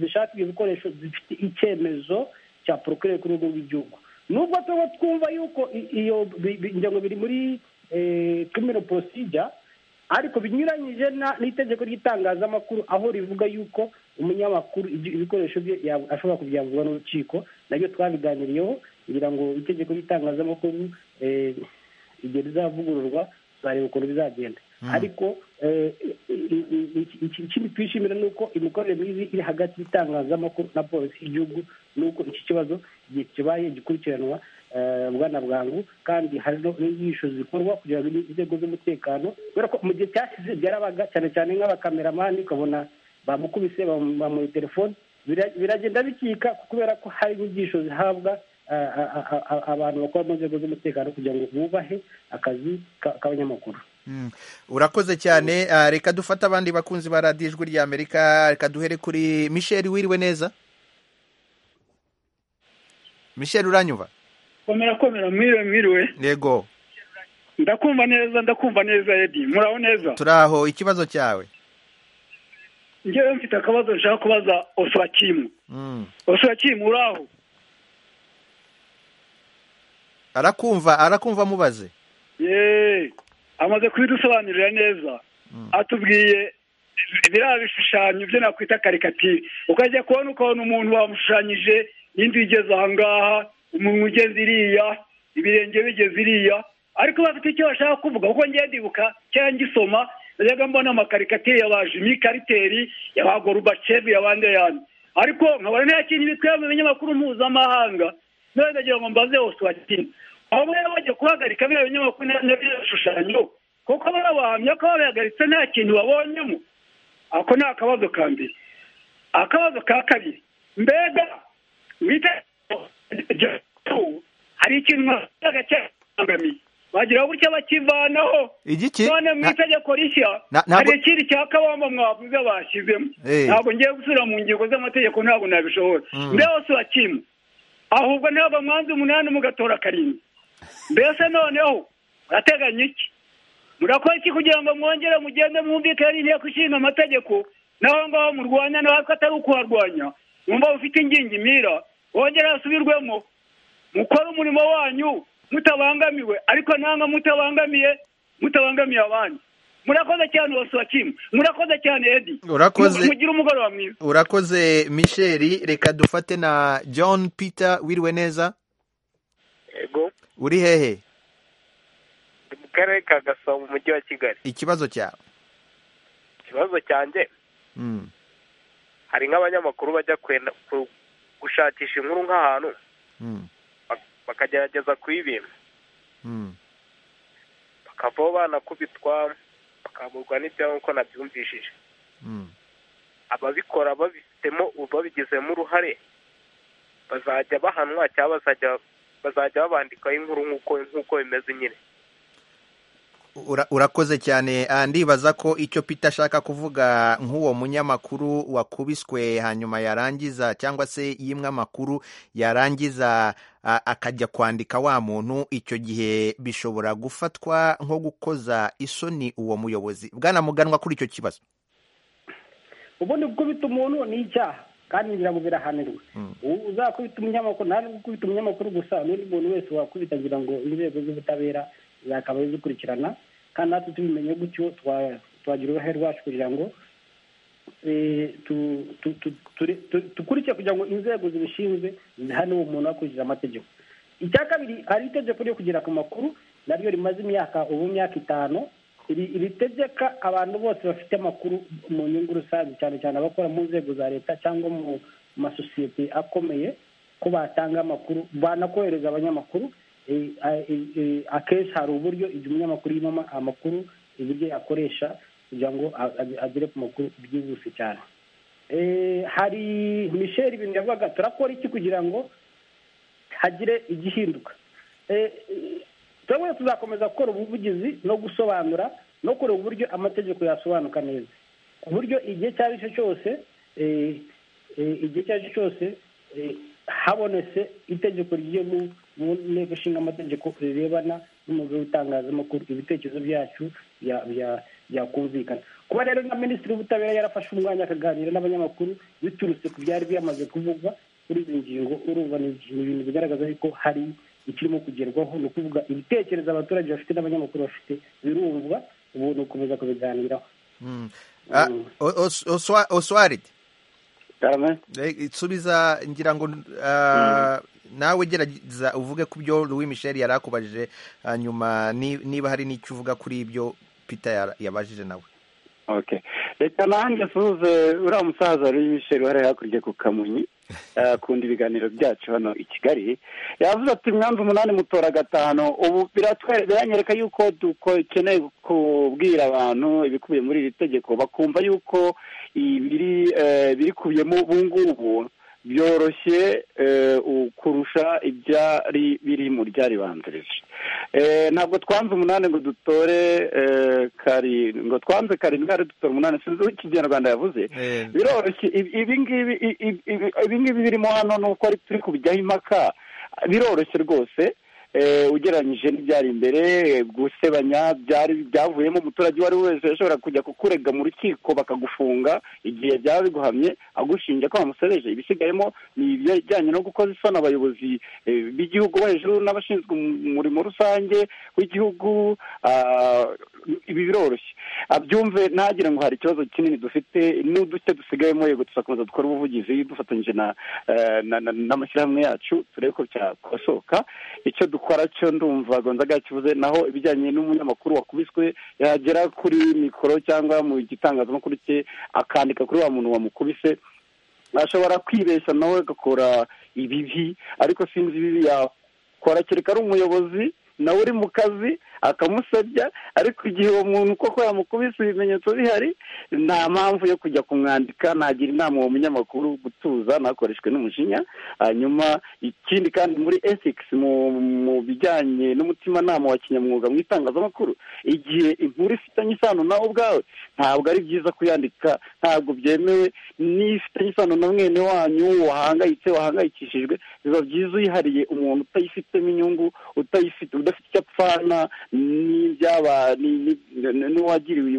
zishaka ibikoresho zifite icyemezo cya porokirere ku rwego rw'igihugu nubwo tuba twumva yuko iyo ngingo biri muri kumiro porosijya ariko binyuranyije n'itegeko ry'itangazamakuru aho rivuga yuko umunyamakuru ibikoresho bye ashobora kubyamburwa n'urukiko nabyo twabiganiriyeho kugira ngo itegeko ry'itangazamakuru igihe rizavugururwa tuzareba ukuntu bizagenda ariko ikindi twishimira ni uko imikorere myiza iri hagati y'itangazamakuru na polisi y'igihugu ni uko iki kibazo igihe kibaye gikurikiranwa bwana bwangu kandi hari n'inyigisho zikorwa kugira ngo inzego z'umutekano kubera ko mu gihe cyashize byarabaga cyane cyane nk'abakameramani ukabona bamukubise bamuha telefone biragenda bikika kubera ko hari inyigisho zihabwa abantu bakora mu nzego z'umutekano kugira ngo bubahe akazi k'abanyamakuru urakoze cyane reka dufate abandi bakunzi ba radiyo ijwi rya amerika reka duhere kuri misheli wiriwe neza misheli uranyuba komera komera mwiriwe mwiriwe yego ndakumva neza ndakumva neza edi muraho neza turaho ikibazo cyawe njyewe mfite akabazo nshaka kubaza oswakimu Mm. oswakimu uri aho arakumva arakumva mubaze yeee amaze kubidusobanurira neza atubwiye biriya bishushanyo byo nakwita karikatire ukajya kubona ukabona umuntu wamushushanyije n'inzu igeze ahangaha umuntu ugeze iriya ibirenge bigeze iriya ariko bafite icyo bashaka kuvuga kuko ngiye ndibuka cyangwa ngisoma najyaga mbona amakarikatire ya ba jimi kariteri ya ba gorubacevu ya bande yandi ariko nkabona nta kintu bikwiye mu binyamakuru mpuzamahanga none ndagira ngo mbaze hose wakina aho baba bagiye kubahagarika biriya binyamakuru n'ibyo bishushanyo kuko baba bahamya ko babihagaritse nta kintu babonyemo ako ni akabazo ka mbere akabazo ka kabiri mbega mwite hari ikintu mwasaga cyangamiye bagira gutya bakivanaho igiki none mu Na- itegeko rishya Na- ntabwo- hari ikindi cya kabamba mwavuze bashyizemo Eh. ntabwo ngiye gusubira mu ngingo z'amategeko ntabwo nabishobora Mm. mbese hose bakimwe ahubwo ntabwo mwanze umunani mugatora karindwi mbese noneho murateganya iki murakora iki kugira ngo mwongere mugende mwumvikane inteko ishinga amategeko naho ngaho murwanya naho ko atari ukuharwanya mwumva mufite ingingimira wongere hasubirwemo mukore umurimo wanyu mutabangamiwe ariko nanga mutabangamiye mutabangamiye abandi murakoze cyane wasuwakimu murakoze cyane edi Urakoze. mugire umugoroba mwiza urakoze misheri reka dufate na john peter wiriwe neza yego uri hehe ndi mu karere ka gasabo mu mujyi wa kigali ikibazo cyawe ikibazo cyanjye Mm. hari nk'abanyamakuru bajya kwenda ku- gushakisha inkuru nk'ahantu Mm. bak- bakagerageza kuyibima Mm. bakavaho banakubitwa bakaburwa n'ibyaho nk'uko nabyumvishije Mm. ababikora babifitemo babigizemo uruhare bazajya bahanwa cyangwa bazajya bazajya babandikaho inkuru nk'uko nk'uko bimeze nyine Ura- urakoze cyane Ah, ndibaza ko icyo peter ashaka kuvuga nk'uwo munyamakuru wakubiswe hanyuma yarangiza cyangwa se yimwe amakuru yarangiza ah, akajya kwandika wa muntu icyo gihe bishobora gufatwa nko gukoza isoni uwo muyobozi bwana muganwa kuri icyo kibazo ubundi gukubita umuntu ni icyaha kandi ngira birahanirwa U- uzakubita umunyamakuru nta nubwo gukubita umunyamakuru gusa n'undi muntu wese wakubita agira ngo inzego z'ubutabera zakaba zikurikirana kandi natwe tubimenye gutyo twa- twagira uruhare rwacu kugira ngo eh, tu- tu- tu- ture- tu- dukurikire kugira ngo inzego zibishinzwe zihane uwo muntu akurikije amategeko icya kabiri hari itegeko ryo kugera ku makuru naryo rimaze imyaka ubu imyaka itanu iri- ritegeka abantu bose bafite amakuru mu nyungu rusange cyane cyane abakora mu nzego za leta cyangwa mu masosiyete akomeye ko batanga amakuru banakohereza abanyamakuru Eh, eh, eh, akenshi hari uburyo igihe umunyamakuru yimamo amakuru uburyo yakoresha kugira ngo a- a- agere ku makuru byihuse cyane Eh, hari misheri ibintu yavugaga turakora iki kugira ngo hagire igihinduka Eh, eh, twebwe tuzakomeza gukora ubuvugizi no gusobanura no kureba uburyo amategeko yasobanuka neza ku buryo igihe icyo ari cyo cyose eh, eh, igihe icyo ari cyo cyose eh, habonetse itegeko ryo mu mu nteko ishinga amategeko rirebana n'umwuga w'itangazamakuru ibitekerezo byacu bya- bya- byakumvikana kuba rero na minisitiri w'ubutabera yarafashe umwanya akaganira n'abanyamakuru biturutse ku byari byamaze kuvugwa kuri izi ngingo urumva ni ni ibintu bigaragaza ko hari ikirimo kugerwaho ni ukuvuga ibitekerezo abaturage bafite n'abanyamakuru bafite birumvwa ubu ni ugukomeza kubiganiraho Mm. Ah, O- Os- Oswa- oswaridi cyane Eh, subiza ngira ngo ah, nawe gerageza uvuge ku byo louis michel yari akubajije hanyuma ni- niba hari n'icyo uvuga kuri ibyo peter yara- yabajije nawe okay reka nanjye suze uriya musaza ruri misheri wari hakurya ku kamunyi eh, akunda ibiganiro byacu hano i kigali yavuze ati mwanzu umunani mutora gatanu ubu biratwe- biranyereka yuko dukeneye kubwira abantu ibikubiye muri iri tegeko bakumva yuko ibiri eh, birikubiyemo ubu ngubu byoroshye eh, u- kurusha ibyari biri mu ryaribanzirije Eh, ntabwo twanze umunani ngo dutore eh, kari ngo twanze karindwi ari dutore umunani sinzi uko ikinyarwanda yavuze Eh, biroroshye Ibi- ibingibi i- i- ibi- ibingibi birimo hano ni uko ari turi kubijyaho impaka biroroshye rwose ugereranyije n'ibyari imbere gusebanya byari byavuyemo umuturage uwo ari we wese yashobora kujya kukurega mu rukiko bakagufunga igihe byaba biguhamye agushinja ko wamusebeje ibisigayemo ni ibijyanye no gukoza isoni abayobozi eh, b'igihugu bo hejuru n'abashinzwe umurimo rusange w'igihugu ah, ibi biroroshye abyumve ntagire ngo hari ikibazo kinini dufite n'uduce dusigayemo yego tuzakomeza dukora ubuvugizi dufatanyije na eh, na- na- n'amashyirahamwe yacu turebe ko byakosoka icyo dukora cyo ndumva gonzaga yakivuze naho ibijyanye n'umunyamakuru wakubiswe yagera kuri mikoro cyangwa mu gitangazamakuru cye akandika kuri wa muntu wamukubise ashobora kwibeshya nawe agakora ibibi ariko sinzi ibibi yakora kereka ari umuyobozi nawe uri mu kazi akamusabya ariko igihe uwo muntu koko yamukubise ibimenyetso bihari nta mpamvu yo kujya kumwandika nagira inama uwo munyamakuru gutuza ntakoreshwe n'umujinya hanyuma ikindi kandi muri ethics mu mu bijyanye n'umutimanama wa kinyamwuga mu itangazamakuru igihe inkuru ifitanye isano nawe ubwawe ntabwo ari byiza kuyandika ntabwo byemewe n'ifitanye isano na mwene wanyu wahangayitse wahangayikishijwe biba byiza uyihariye umuntu utayifitemo inyungu utayifite udafite icyo apfana n'ibyaba ni- ni- n'uwagiriwe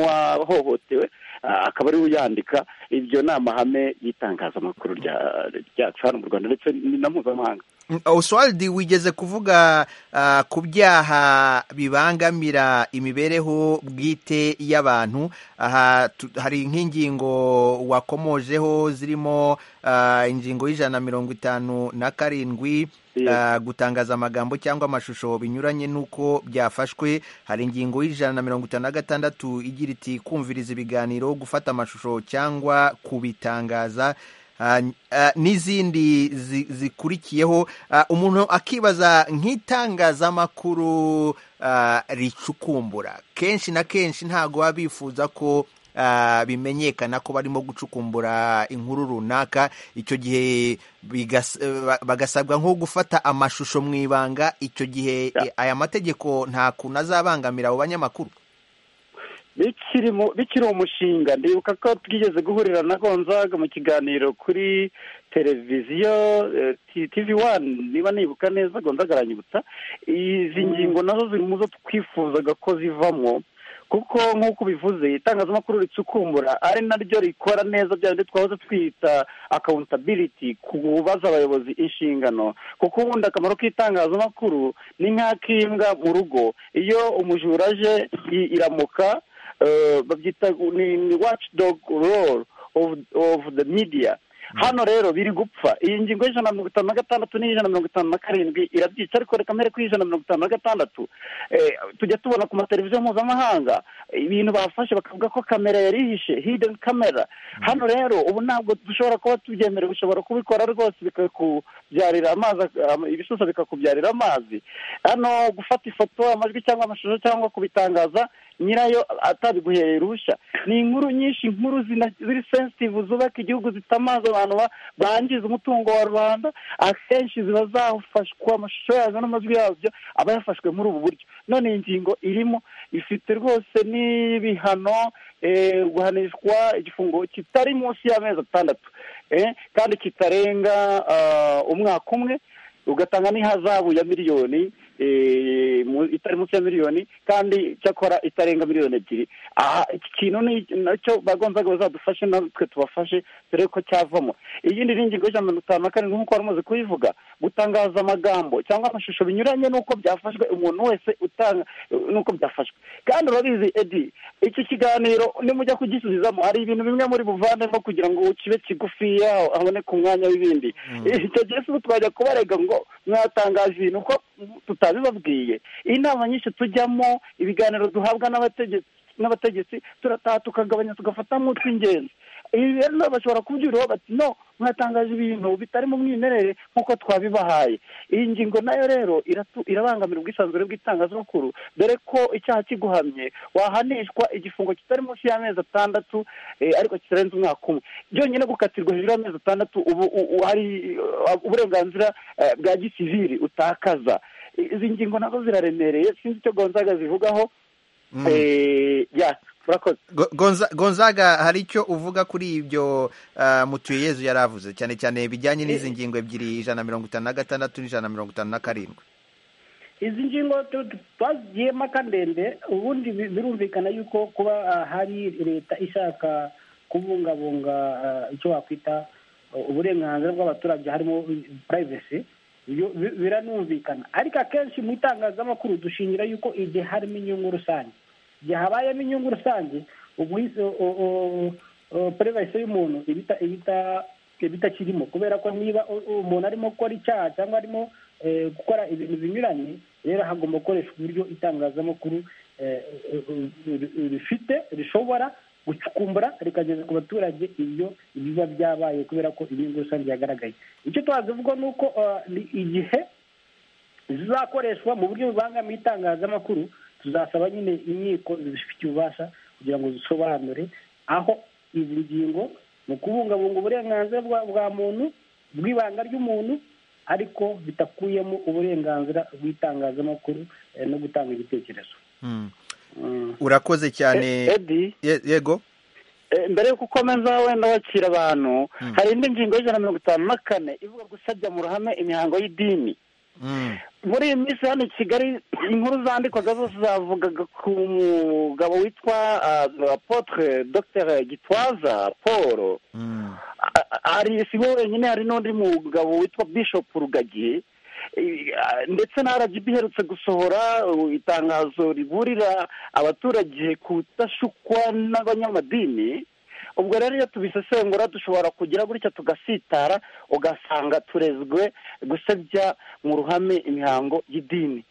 n'uwahohotewe ah, akaba ariwe uyandika ibyo ni amahame y'itangazamakuru rya- ryacu hano mu rwanda ndetse ni na mpuzamahanga oswald wigeze kuvuga ah, ku byaha bibangamira imibereho bwite y'abantu aha tu- hari nk'ingingo wakomojeho zirimo ah, ingingo y'ijana na mirongo itanu na karindwi ah, gutangaza amagambo cyangwa amashusho binyuranye n'uko byafashwe hari ingingo y'ijana na mirongo itanu na gatandatu igira iti kumviriza ibiganiro gufata amashusho cyangwa kubitangaza Ah, ah, n'izindi zi- zikurikiyeho Ah, umuntu akibaza nk'itangazamakuru ah, ricukumbura kenshi na kenshi ntabwo baba bifuza ko ah, bimenyekana ko barimo gucukumbura inkuru runaka icyo gihe bigas- eh, ba- bagasabwa nko gufata amashusho mu ibanga icyo gihe eh, aya mategeko nta kuntu azabangamira abo banyamakuru bikiri mu- bikiri umushinga ndibuka ko twigeze guhurira na gonzaga mu kiganiro kuri televiziyo eh, T- tv wani niba nibuka neza gonzaga aranyibutsa izi ngingo nazo ziri mu zo twifuzaga ko zivamo kuko nk'uko ubivuze itangazamakuru ricukumbura ari naryo rikora neza bya bindi twahoze twita accountability ku kubaza abayobozi inshingano kuko ubundi akamaro k'itangazamakuru ni nk'ak'imbwa mu rugo iyo umujura aje i- iramuka eh, babyita ni ni watchdog role of, of the media hano rero biri gupfa iyi ngingo y'ijana na mirongo itanu na gatandatu n'iy'ijana na mirongo itanu na karindwi irabyica ariko reka mbere ko ijana na mirongo itanu na gatandatu eh, tujya tubona ku mateleviziyo mpuzamahanga ibintu bafashe bakavuga ko kamera yari ihishe hidden camera hano rero ubu ntabwo dushobora kuba tubyemerewe ushobora kubikora rwose bikakubyarira amazi am- ibisusa bikakubyarira amazi hano gufata ifoto amajwi cyangwa amashusho cyangwa kubitangaza nyirayo atabiguhereye uruhushya ni inkuru nyinshi inkuru zina- ziri sensitive zubaka igihugu zitamaza abantu ba- bangiza umutungo wa rubanda akenshi ziba zafashwa amashusho yazo n'amajwi yabyo aba yafashwe muri ubu buryo none iyi ngingo irimo ifite rwose n'ibihano eh, guhanishwa igifungo kitari munsi y'amezi atandatu eh, kandi kitarenga ah, umwaka umwe ugatanga n'ihazabu ya miliyoni eh, mu- itari munsi ya miliyoni kandi cyakora itarenga miliyoni ebyiri aha iki kintu ni nacyo bagonzaga bazadufashe natwe tubafashe dore ko cyavamo iyindi ni ingingo y'ijana na mirongo itanu na karindwi nk'uko wari umaze kubivuga gutangaza amagambo cyangwa amashusho binyuranye n'uko byafashwe umuntu wese utanga n'uko byafashwe kandi urabizi edi iki kiganiro nimujya kugisubizamo hari ibintu bimwe muri buvandemo kugira ngo kibe kigufiya haboneke umwanya w'ibindi icyo gihe si twajya kubarega ngo mwatangaje ibintu ko tutabibabwiye inama nyinshi tujyamo ibiganiro duhabwa n'abategetsi n'abategetsi turataha tukagabanya tugafatamo utw'ingenzi ibi rero nabo bashobora kubyuriraho bati no mwatangaje ibintu bitari mu mwimerere nk'uko twabibahaye iyi ngingo nayo rero iratu- irabangamira ubwisanzure bw'itangazamakuru dore ko icyaha kiguhamye wahanishwa igifungo kitari munsi y'amezi atandatu eh, ariko kitarenze umwaka umwe byonyine gukatirwa hejuru y'amezi atandatu ubu u- u- hari uh, uburenganzira eh, bwa gisivili utakaza I- izi ngingo nazo ziraremereye sinzi icyo gonzaga zivugaho eh, ya murakoze Go- Gonza- gonzaga hari icyo uvuga kuri ibyo ah, mutuyeyezu yari avuze cyane cyane bijyanye n'izi ngingo ebyiri ijana na mirongo itanu na gatandatu n'ijana na mirongo itanu na karindwi izi ngingo twazigiye mpaka ndende ubundi bi- birumvikana yuko kuba ah, hari leta ishaka kubungabunga ah, icyo wakwita ah, uburenganzira bw'abaturage harimo purayivesi biranumvikana ariko akenshi mu itangazamakuru dushingira yuko igihe harimo inyungu rusange igihe habayemo inyungu rusange ubwise purayivesi y'umuntu iba ita- iba ita- iba itakirimo kubera ko niba u- umuntu arimo gukora icyaha cyangwa arimo eh, gukora ibintu binyuranye rero hagomba gukoreshwa uburyo itangazamakuru eh, eh, eh, rifite rishobora gucukumbura rikageza ku baturage ibyo biba byabaye kubera ko inyungu rusange yagaragaye icyo twazivuga ni uko eh, ni igihe zizakoreshwa mu buryo bubangamiye itangazamakuru tuzasaba nyine inkiko zifite ububasha kugira ngo zisobanure aho izi ngingo mu kubungabunga uburenganzira bwa bwa muntu bw'ibanga ry'umuntu ariko bitakuyemo uburenganzira bw'itangazamakuru eh, no gutanga ibitekerezo Mm. urakoze cyane edi Ye- yego Eh, mbere yuko ukomeza wenda wakira abantu hari indi ngingo y'ijana na mirongo itanu na kane ivuga gusabya mu ruhame imihango y'idini Mm. muri iyi minsi hano i kigali inkuru zandikwaga zose zavugaga ku mugabo witwa ah, apotre dr gitwaza paul A- a- hari si we wenyine hari n'undi mugabo witwa bishop rugagi Eh, ah, ndetse na rgb iherutse gusohora uh, itangazo riburira abaturage kudashukwa n'abanyamadini ubwo rero iyo tubisesengura dushobora kugira gutya tugasitara ugasanga turezwe gusebya mu ruhame imihango y'idini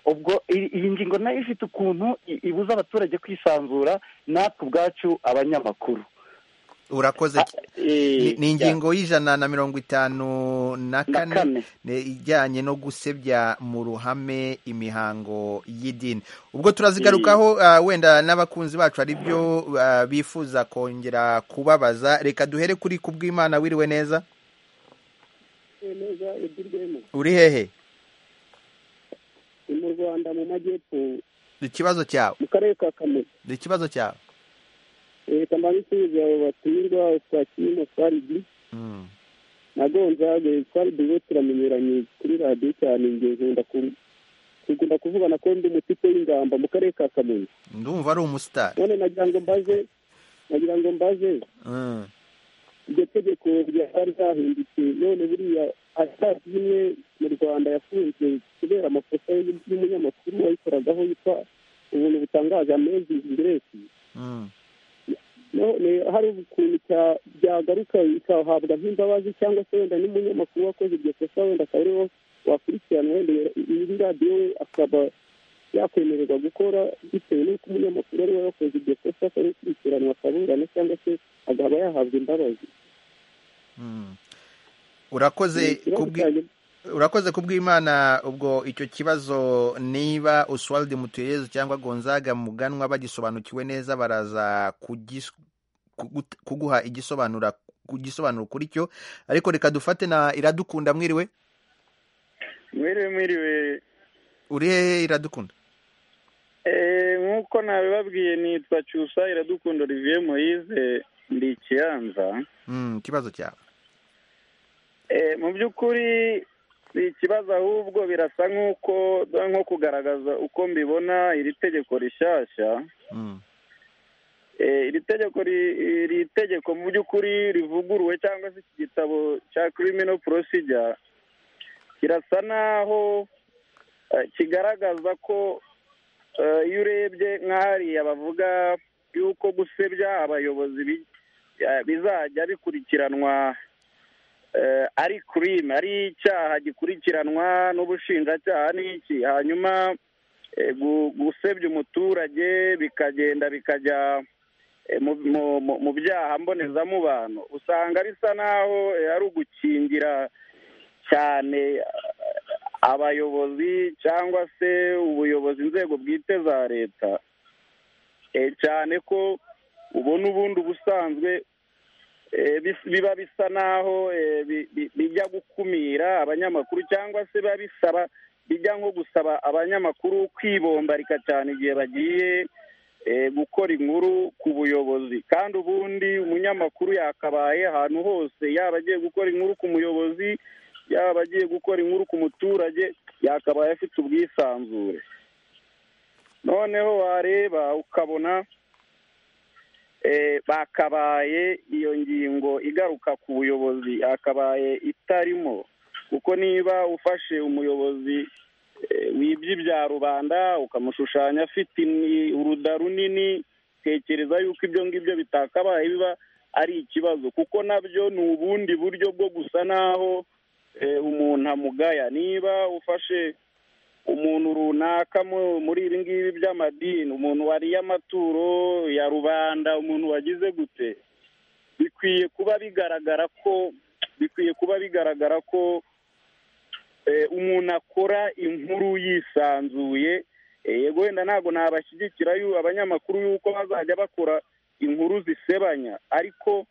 ubwo i- iyi ngingo nayo ifite ukuntu i- ibuza abaturage kwisanzura natwe ubwacu abanyamakuru urakoze cy- Eh, ni ni ingingo y'ijana na mirongo itanu na Na kane kane. ni ijyanye no gusebya mu ruhame imihango y'idini ubwo turazigarukaho ah, wenda n'abakunzi bacu hari ibyo ah, bifuza kongera kubabaza reka duhere kuri ku bw'imana wiriwe neza neza edirwemo uri hehe ni mu rwanda mu majyepfo ikibazo cyawe mu karere ka kamonyi ikibazo cyawe leta mbanza isubiza abo batumirwa twakiyemo faridi Mm. na gonzaga faridi we turamenyeranye kuri radiyo cyane njye nkunda ku- nkunda kuvuga na ko ndi umutipe w'ingamba mu karere ka kamonyi ndumva ari umusitari none nagira ngo mbaze nagira ngo mbaze Mm. iryo tegeko ryari ryahindutse none buriya atari imwe mu rwanda yafunzwe kubera amakosa y'umunyamakuru wayikoragaho yitwa ubuntu butangaje amazing grace Mm. none hari ukuntu cya- byagaruka bikahabwa nk'imbabazi cyangwa se wenda n'umunyamakuru wakoze iryo kosa wenda akaba ariwo wakurikirana wenda iyi radiyo we akaba yakwemererwa gukora bitewe n'uko umunyamakuru ari we wakoze iryo kosa akaba yakurikiranwa akaburana cyangwa se akaba yahabwa imbabazi Mm. urakoze ku bwi- urakoze kubw'imana ubwo icyo kibazo niba Oswald Mutuyezu cyangwa Gonzaga Muganwa bagisobanukiwe neza baraza kugis- kugut- kuguha igisobanura kugisobanuro kuri cyo ariko reka dufate na iradukunda mwiriwe mwiriwe mwiriwe uri hehe iradukunda Eh, nk'uko nabibabwiye nitwa cyusa iradukunda olivier moise ndi i kiyanza Mm, ikibazo cyawe Eh, mu by'ukuri si ikibazo ahubwo birasa nk'uko nko kugaragaza uko mbibona iri tegeko rishyashya Mm, Eh, iri tegeko ri- iri tegeko mu by'ukuri rivuguruwe cyangwa se iki gitabo cya criminal procedure kirasa naho eh, kigaragaza ko eh, iyo urebye nk'ahariya bavuga yuko gusebya abayobozi bi- eh, bizajya bikurikiranwa eh, ari crime ari icyaha gikurikiranwa n'ubushinjacyaha n'iki hanyuma eh, gu- gusebya umuturage bikagenda bikajya eh, mu- mu- mu- mu byaha mbonezamubano usanga bisa naho eh, ari ugukingira cyane eh, abayobozi cyangwa se ubuyobozi inzego bwite za leta Eh, cyane ko ubona ubundi ubusanzwe eh, bis- biba bisa naho eh, bi- bi- bijya gukumira abanyamakuru cyangwa se biba bisaba bijya nko gusaba abanyamakuru kwibombarika cyane igihe bagiye eh, gukora inkuru ku buyobozi kandi ubundi umunyamakuru yakabaye ahantu hose yaba agiye gukora inkuru ku muyobozi yaba agiye gukora inkuru ku muturage yakabaye afite ubwisanzure noneho wareba ukabona bakabaye iyo ngingo igaruka ku buyobozi yakabaye itarimo kuko niba ufashe umuyobozi wibye ibya rubanda ukamushushanya afite uruda runini tekereza yuko ibyo ngibyo bitakabaye biba ari ikibazo kuko nabyo ni ubundi buryo bwo gusa naho umuntu amugaya niba ufashe umuntu runaka muri ibi ngibi by'amadini umuntu wariye amaturo ya rubanda umuntu wagize gute bikwiye kuba bigaragara ko bikwiye kuba bigaragara ko umuntu akora inkuru yisanzuye yego wenda ntabwo nabashyigikira abanyamakuru yuko bazajya bakora inkuru zisebanya ariko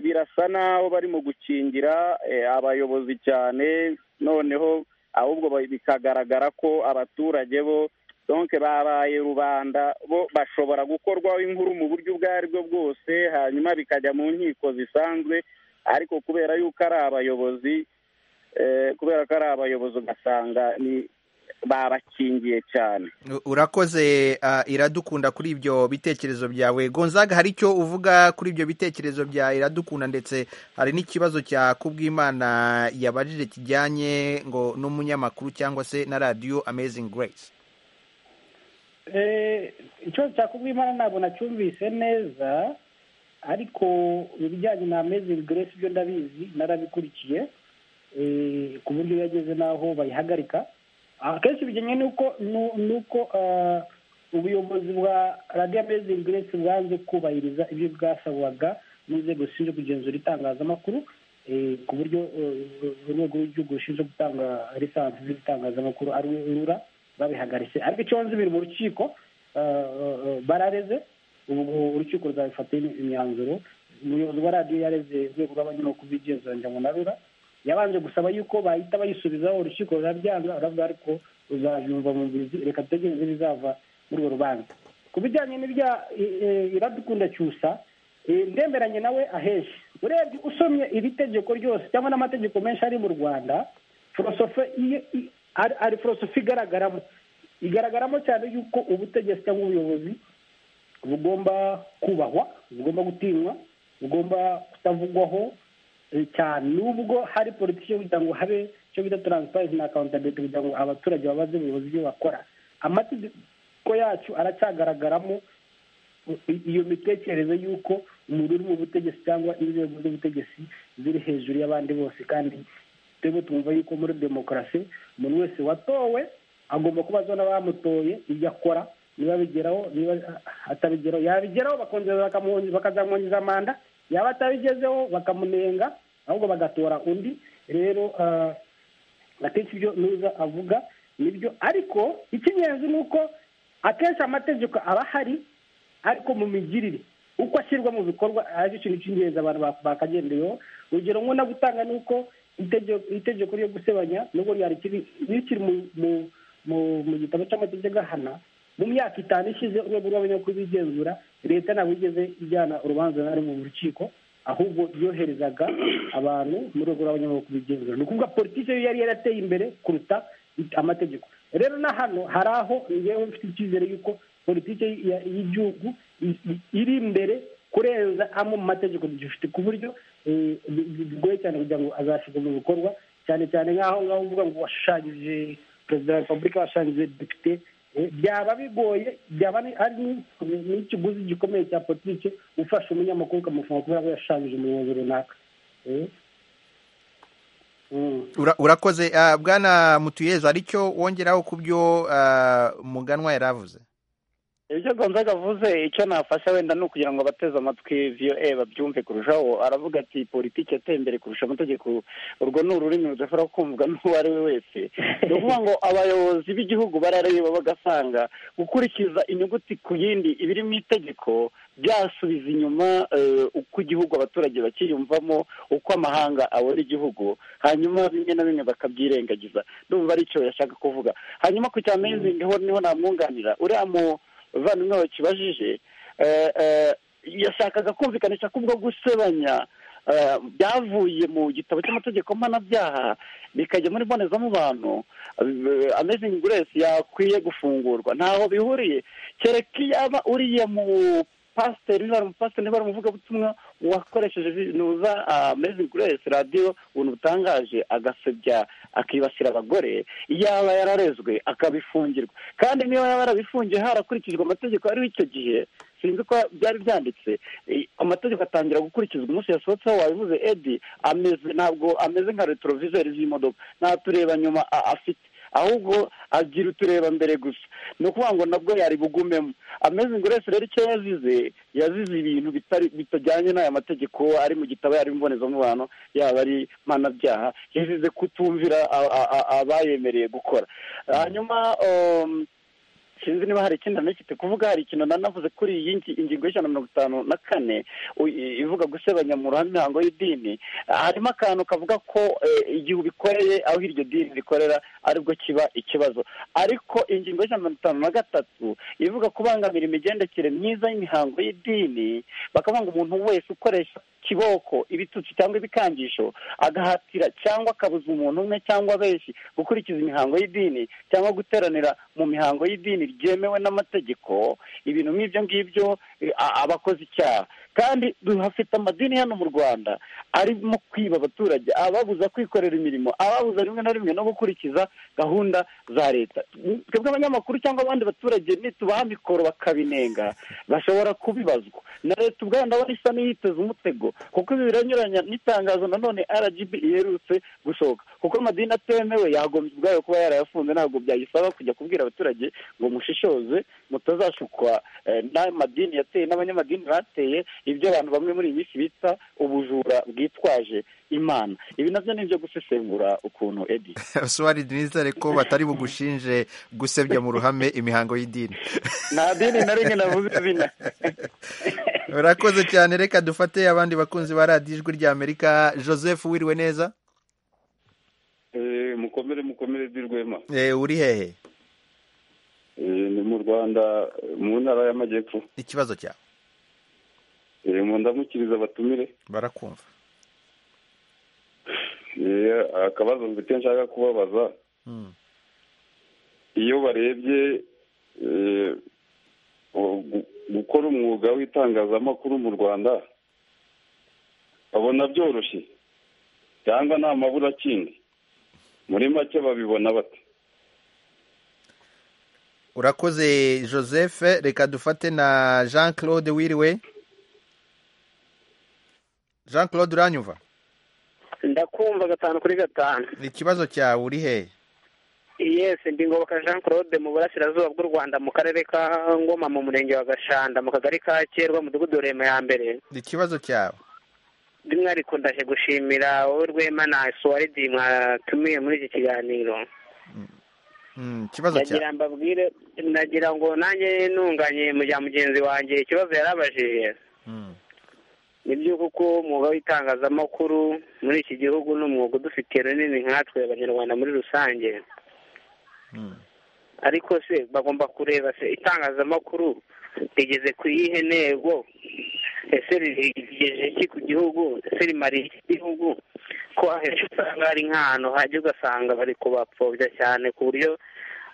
birasa naho barimo gukingira abayobozi cyane noneho ahubwo bikagaragara ko abaturage bo donke babaye rubanda bo bashobora gukorwaho inkuru mu buryo ubwo aribwo bwose hanyuma bikajya mu nkiko zisanzwe ariko kubera yuko ari abayobozi kubera ko ari abayobozi ugasanga ni babakingiye cyane urakoze iradukunda kuri ibyo bitekerezo byawe gonzaga hari icyo uvuga kuri ibyo bitekerezo bya iradukunda ndetse hari n'ikibazo cya kubwimana yabajije kijyanye ngo n'umunyamakuru cyangwa se na radiyo amezingi grace ikibazo cya kubwimana ntabwo nacyumvise neza ariko ibijyanye na amezingi grace byo ndabizi narabikurikiye ku buryo yageze n'aho bayihagarika akenshi bijyanye n'uko n'uko ubuyobozi bwa radiyo amezingi grace bwanze kubahiriza ibyo bwasabwaga n'inzego zishinzwe kugenzura itangazamakuru ku buryo urwego rw'igihugu rushinzwe gutanga lisansi z'ibitangazamakuru ari rura babihagaritse ariko icyo nzi biri mu rukiko barareze ubu urukiko ruzabifataho imyanzuro umuyobozi wa radiyo yareze urwego rw'abanyamakuru b'igenzuranya ngo na rura yabanje gusaba yuko bahita bayisubizaho urukiko rurabyanga uravuga ariko ruzajumva mu mizi reka dutegereze ibizava muri urwo rubanza ku bijyanye n'ibya iradukunda cyusa ndemeranye nawe ahenshi urebye usomye iri tegeko ryose cyangwa n'amategeko menshi ari mu rwanda forosofe ari forosofe igaragaramo igaragaramo cyane yuko ubutegetsi cyangwa ubuyobozi bugomba kubahwa bugomba gutinywa bugomba kutavugwaho cyane nubwo hari politiki yo kugira ngo habe icyo bita taransiparensi na akawuntabiriti kugira ngo abaturage babaze ubuyobozi ibyo bakora amategeko yacu aracyagaragaramo iyo mitekerereze y'uko umuntu uri mu butegetsi cyangwa inzego z'ubutegetsi ziri hejuru y'abandi bose kandi twebwe twumva yuko muri demokarasi umuntu wese watowe agomba kuba azi n'abamutoye ibyo akora niba bigeraho niba atabigeraho yabigeraho bakongera bakazamwongeza manda yaba atabigezeho bakamunenga ahubwo bagatora undi rero akenshi ibyo nuza avuga nibyo ariko icy'ingenzi ni uko akenshi amategeko aba ahari ariko mu migirire uko ashyirwa mu bikorwa aricyo kintu cy'ingenzi abantu bakagendeyeho urugero nko no gutanga ni uko itegeko ryo gusebanya nubwo ryari rikiri mu gitabo cy'amategeko ahana mu myaka itanu ishize urwego rw'abanyamakuru bigenzura leta ntabwo igeze ijyana urubanza na mu rukiko ahubwo yoherezaga abantu mu rwego rw'abanyamakuru bigenzura ni ukuvuga politiki yari yarateye imbere kuruta amategeko rero na hano hari aho ngewe mfite icyizere y'uko politiki y'igihugu iri imbere kurenza amwe mu mategeko dufite ku buryo bigoye cyane kugira ngo azashyirwe mu bikorwa cyane cyane nk'aho ngaho uvuga ngo washushanyije perezida wa repubulika washushanyije depite byaba bigoye byaba ari n'ikiguzi gikomeye cya politiki ufasha umunyamakuru ukamufunga kubera ko yashushanyije umuyobozi runaka urakoze bwana mutuyeza aricyo wongeraho ku byo muganwa yari avuze ibyo gonzaga avuze icyo nafasha wenda ni ukugira ngo abateze amatwi viyo babyumve kurushaho aravuga ati politiki yateye imbere kurusha amategeko urwo ni ururimi rudashobora kumvwa n'uwo ari we wese ni ukuvuga ngo abayobozi b'igihugu barareba bagasanga gukurikiza inyuguti ku yindi ibiri mu itegeko byasubiza inyuma uko igihugu abaturage bakiyumvamo uko amahanga abona igihugu hanyuma bimwe na bimwe bakabyirengagiza ndumva aricyo yashaka kuvuga hanyuma ku cya mezingi ho niho namwunganira uriya mu bavandimwe bakibajije yashakaga kumvikanisha ko ubwo gusebanya byavuye mu gitabo cy'amategeko mpanabyaha bikajya muri mbonezamubano amezingi grace yakwiye gufungurwa ntaho bihuriye kereka iyo aba uriye mu pasiteri niba ari umupasiteri niba ari umuvugabutumwa wakoresheje nuza amezingi grace radiyo ubuntu butangaje agasebya akibasira abagore yaba yararezwe akabifungirwa kandi niba yaba yarabifungiye harakurikijwe amategeko ariho icyo gihe sinzi ko byari byanditse amategeko atangira gukurikizwa umunsi yasohotseho wabivuze edi ameze ntabwo ameze nka retorovizeri z'imodoka nta tureba nyuma afite ahubwo agira utureba mbere gusa ni ukuvuga ngo nabwo yari bugumemo ameze ngo urese rero icyo yazize yazize ibintu bitajyanye n'aya mategeko ari mu gitabo yari imbonezamubano yaba ari mpanabyaha yazize kutumvira abayemereye gukora hanyuma sinzi niba hari ikindi na kiti kuvuga hari ikintu nanavuze kuri iyi ingingo y'ijana na mirongo itanu na kane ivuga gusebanya mu ruhame imihango y'idini harimo akantu kavuga ko igihe ubikoreye aho iryo dini rikorera aribwo kiba ikibazo ariko ingingo y'ijana na mirongo itanu na gatatu ivuga kubangamira imigendekere myiza y'imihango y'idini bakavuga ngo umuntu wese ukoresha kiboko ibitutsi cyangwa ibikangisho agahatira cyangwa akabuza umuntu umwe cyangwa benshi gukurikiza imihango y'idini cyangwa guteranira mu mihango y'idini ryemewe n'amategeko ibintu nk'ibyo ngibyo abakoze icyaha kandi duhafite amadini hano mu rwanda arimo kwiba abaturage ababuza kwikorera imirimo ababuza rimwe na rimwe no gukurikiza gahunda za leta twebwe abanyamakuru cyangwa abandi baturage nitubaha mikoro bakabinenga bashobora kubibazwa na leta ubwayo ndabona isa n'iyiteze umutego kuko ibi biranyuranya n'itangazo nanone rgb iherutse gusohoka kuko amadini atemewe yagombye ubwayo kuba yarayafunze ntabwo byayisaba kujya kubwira abaturage ngo mushishoze mutazashukwa n'amadini yateye n'abanyamadini bateye ibyo abantu bamwe muri iyi minsi bita ubujura bwitwaje imana ibi nabyo ni ibyo gusesengura ukuntu edi sohari denise ko batari bugushinje gusebya mu ruhame imihango y'idini nta dini na rimwe navuze izina urakoze cyane reka dufate abandi bakunzi ba radiyo ijwi ry'amerika joseph wiriwe neza mukomere mukomere rwema uri hehe ni mu rwanda mu ntara y'amajyepfo ikibazo cyawe mu ndamukiriza abatumire barakumva akabazo mfite nshaka kubabaza iyo barebye gukora umwuga w'itangazamakuru mu rwanda babona byoroshye cyangwa nta mabura akindi muri make babibona bate urakoze joseph reka dufate na jean claude wiriwe jean claude uranyumva ndakumva gatanu kuri gatanu ikibazo cyawe uri hehe yesi ndi ngoboka jean claude mu burasirazuba bw'u rwanda mu karere ka ngoma mu murenge wa gashanda mu kagari ka kerwa mudugudu rema ya mbere ikibazo cyawe by'umwihariko ndaje gushimira wowe rwema na suwaridi mwatumiye muri iki kiganiro ikibazo cyawe mbabwire ndagira ngo nanjye ntunganye mu bya mugenzi wanjye ikibazo yarabajije ni byo kuko umwuga w'itangazamakuru muri iki gihugu ni umwuga udufitiye runini nkatwe abanyarwanda muri rusange ariko se bagomba kureba se itangazamakuru rigeze ku iyihe ntego ese rigejeje iki ku gihugu ese rimariye iki gihugu ko ahenshi usanga hari nk'ahantu hajya ugasanga bari kubapfobya cyane ku buryo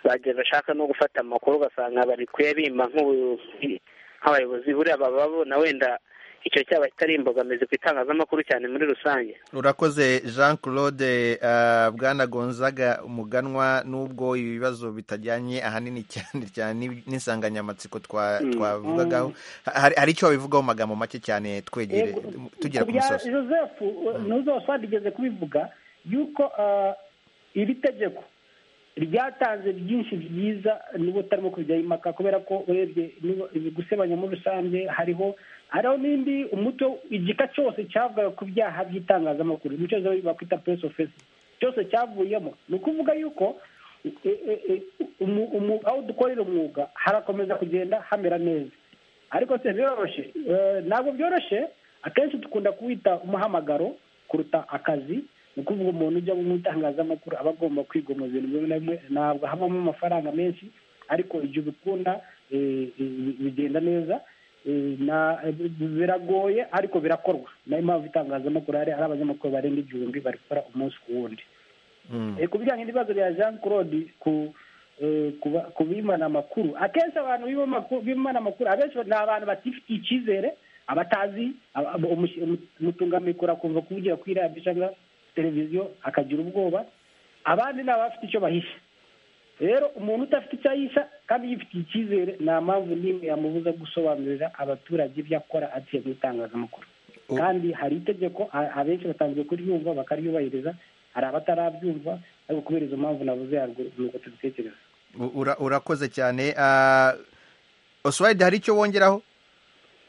bagiye bashaka no gufata amakuru ugasanga bari kuyabimba nk'abayobozi buriya baba babona wenda icyo cyaba kitari imbogamizi ku itangazamakuru cyane muri rusange urakoze jean claude bwana gonzaga umuganwa n'ubwo ibibazo bitajyanye ahanini cyane cyane n'insanganyamatsiko twavugagaho hari icyo wabivugaho mu magambo make cyane twegere tugera ku musozi joseph ntuzose rigeze kubivuga yuko iri tegeko ryatanze byinshi byiza niba utarimo kujya impaka kubera ko urebye gusebanya muri rusange hariho hariho n'indi umuto igika cyose cyavugaga ku byaha by'itangazamakuru nicyo bakwita puresi ofesi cyose cyavuyemo ni ukuvuga yuko aho dukorera umwuga harakomeza kugenda hamera neza ariko se biroroshye ntabwo byoroshye akenshi dukunda kuwita umuhamagaro kuruta akazi ni ukuvuga umuntu ujya mu itangazamakuru aba agomba kwigomwa ibintu bimwe na bimwe ntabwo havamo amafaranga menshi ariko igihe ubikunda bigenda neza na- biragoye ariko birakorwa nayo mpamvu itangazamakuru hari hari abanyamakuru barenga igihumbi bari gukora umunsi ku wundi Eh, ku bijyanye n'ibibazo bya jean claude ku eh, ku ba- ku bimana amakuru akenshi abantu b'ibimama- b'imana amakuru abenshi ni abantu batifitiye icyizere abatazi aba- aba- umush- umu- umutungamikoro akumva kuvugira kuri radiyo cyangwa televiziyo akagira ubwoba abandi ni abafite icyo bahisha rero umuntu udafite icyo ahisha kandi yifitiye icyizere nta mpamvu n'imwe yamubuza gusobanurira abaturage ibyo akora aciye mu itangazamakuru kandi hari itegeko a- abenshi batanzwe kuryumva bakaryubahiriza hari abatarabyumva ariko kubera izo mpamvu navuze haruguru ni uko tubitekereza U- ura- urakoze cyane Ah, oswald hari icyo wongeraho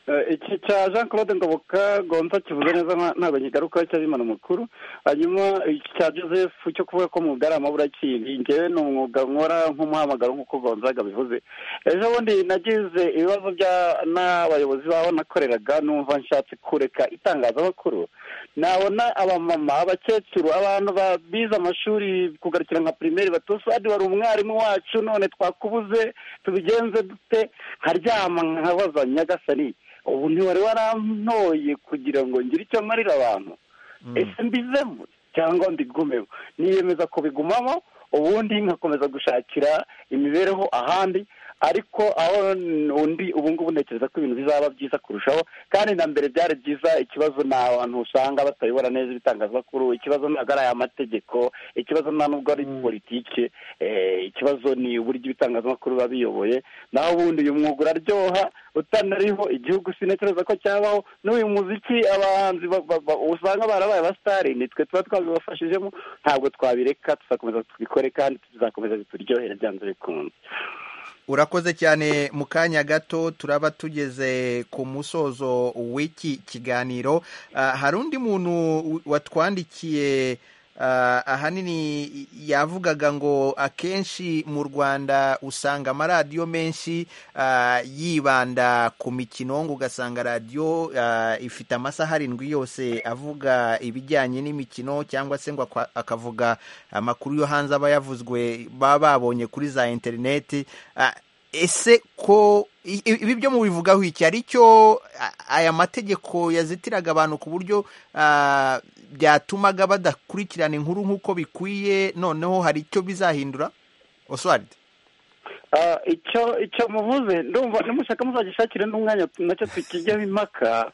Eh, iki cya jean claude ngoboka gonza kivuze neza nta- ntabwo nkigarukaho cyabimana amakuru hanyuma iki cya joseph cyo kuvuga ko umwuga ari amaburakindi ngewe ni umwuga nkora nk'umuhamagaro nk'uko gonzaga bivuze ejo bundi nagize ibibazo bya n'abayobozi babo nakoreraga numva nshatse kureka itangazamakuru nabona abamama abakecuru abantu ba- bize amashuri kugarukira nka pirimeri batusadi wari umwarimu wacu none twakubuze tubigenze dute nkaryama nkabaza nyagasani ubu ntiwari warantoye kugira ngo ngire icyo marira abantu ese mbizemo cyangwa mbigumemo niyemeza kubigumamo ubundi nkakomeza gushakira imibereho ahandi ariko aho undi ubu ngubu ntekereza ko ibintu bizaba byiza kurushaho kandi na mbere byari byiza ikibazo ni abantu usanga batayobora neza ibitangazamakuru ikibazo ntabwo ari ay'amategeko ikibazo nta nubwo ari politike eh, ikibazo ni uburyo ibitangazamakuru biba biyoboye naho ubundi uyu mwuga uraryoha utanariho igihugu sintekereza ko cyabaho n'uyu muziki abahanzi ba- ba- ba- usanga barabaye abasitari nitwe tuba twabibafashijemo ntabwo twabireka tuzakomeza tubikore kandi tuzakomeza bituryohere byanze bikunze urakoze cyane mu kanya gato turaba tugeze ku musozo w'iki kiganiro Ah, hari undi muntu watwandikiye ah, ahanini yavugaga ngo akenshi mu rwanda usanga amaradiyo menshi ah, yibanda ku mikino ngo ugasanga radiyo ah, ifite amasaha arindwi yose avuga ibijyanye n'imikino cyangwa se ngo akwa- akavuga amakuru yo hanze aba yavuzwe baba babonye kuri za interineti Ah, ese ko i- i- ibi byo mubivugaho iki hari icyo a- aya mategeko yazitiraga abantu ku buryo ah, byatumaga badakurikirana inkuru nk'uko bikwiye noneho hari icyo bizahindura oswald Ah, icyo icyo muvuze ndumva nimushaka muzagishakire n'umwanya nacyo tukijyaho impaka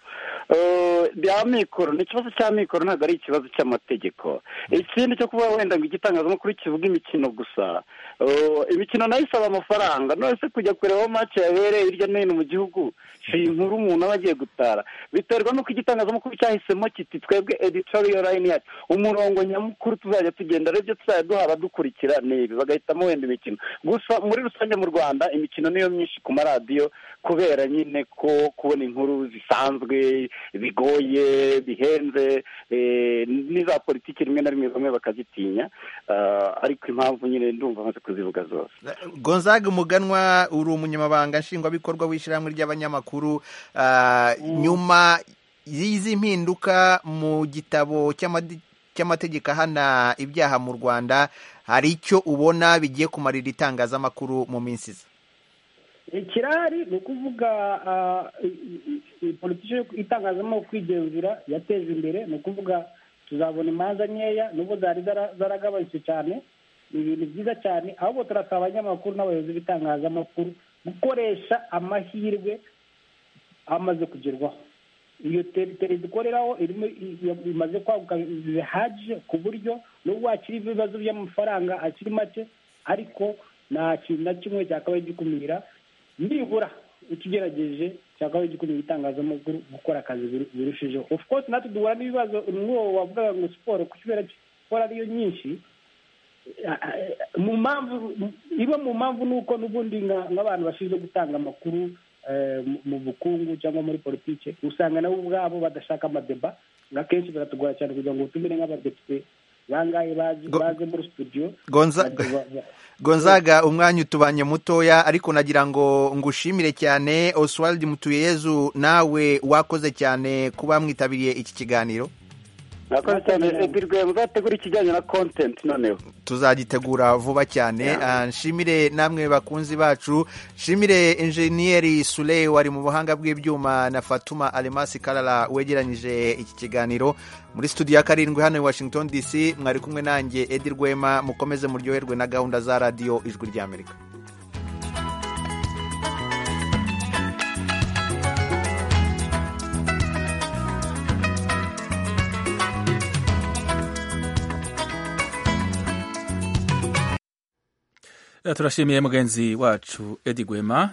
Eh, bya mikoro ni ikibazo cya mikoro ntabwo ari ikibazo cy'amategeko ikindi cyo kuba wenda ngo igitangazamakuru kivuga imikino gusa Eh, imikino nayo isaba amafaranga none se kujya kurebaho match yabereye hirya no hino mu gihugu si inkuru umuntu aba agiye gutara biterwa n'uko igitangazamakuru cyahisemo kiti twebwe editorial line yacu umurongo nyamukuru tuzajya tugenda aribyo tuzajya duha abadukurikira ni ibi bagahitamo wenda imikino gusa muri rusange mu rwanda imikino niyo myinshi ku maradiyo kubera nyine ko kubona inkuru zisanzwe bigoye bihenze eh, n'iza politiki rimwe na rimwe bamwe bakazitinya Ah, ariko impamvu nyine ndumva amaze kuzivuga zose gonzaga umuganwa uri umunyamabanga nshingwabikorwa w'ishyirahamwe ry'abanyamakuru Ah, nyuma y'izi mpinduka mu gitabo cy'amadi- cy'amategeko ahana ibyaha mu rwanda hari icyo ubona bigiye kumarira itangazamakuru mu minsi iza ikirari ni ukuvuga ah, i- i- i- politiki yo itangazamakuru kwigenzura yateje imbere ni ukuvuga tuzabona imanza nkeya nubwo zari zara- zaragabanutse cyane ni ibintu byiza cyane ahubwo turasaba abanyamakuru n'abayobozi b'itangazamakuru gukoresha amahirwe amaze kugerwaho iyo te- televiziyo ikoreraho irimo i- i- imaze kwaguka bihagije ku buryo nubwo hakiri ibibazo by'amafaranga akiri make ariko nta kintu na kimwe cyakabaye gikumira nibura utugerageje cyakabaye gikumira itangazamakuru gukora akazi biru- birushijeho of course natwe duhura n'ibibazo n'uwo wavugaga ngo siporo kubera ko siporo ariyo nyinshi mu mpamvu iba mu mpamvu ni uko n'ubundi nka- nk'abantu bashinzwe gutanga amakuru eh, mu- mu bukungu cyangwa muri politiki usanga nabo ubwabo badashaka amadeba akenshi biratugora cyane kugira ngo utumire nk'abadepite bangahe bazi- baze muri studio Gonza- badeba- ba- gonzaga umwanya utubanye mutoya ariko nagira ngo ngushimire cyane oswald mutuyezu nawe wakoze cyane kuba mwitabiriye iki kiganiro murakoze cyane edirwema uzategura ikijyanye na kontenti noneho tuzagitegura vuba cyane Ah, nshimire namwe bakunzi bacu nshimire enjeniyeri Sule wari mu buhanga bw'ibyuma na Fatuma Alemasi Karara wegeranyije iki kiganiro muri studio ya karindwi hano i Washington DC mwari kumwe nanjye Edi Rwema mukomeze muryoherwe na gahunda za radiyo ijwi ry'Amerika Eh, turashimiye mugenzi wacu edi gwema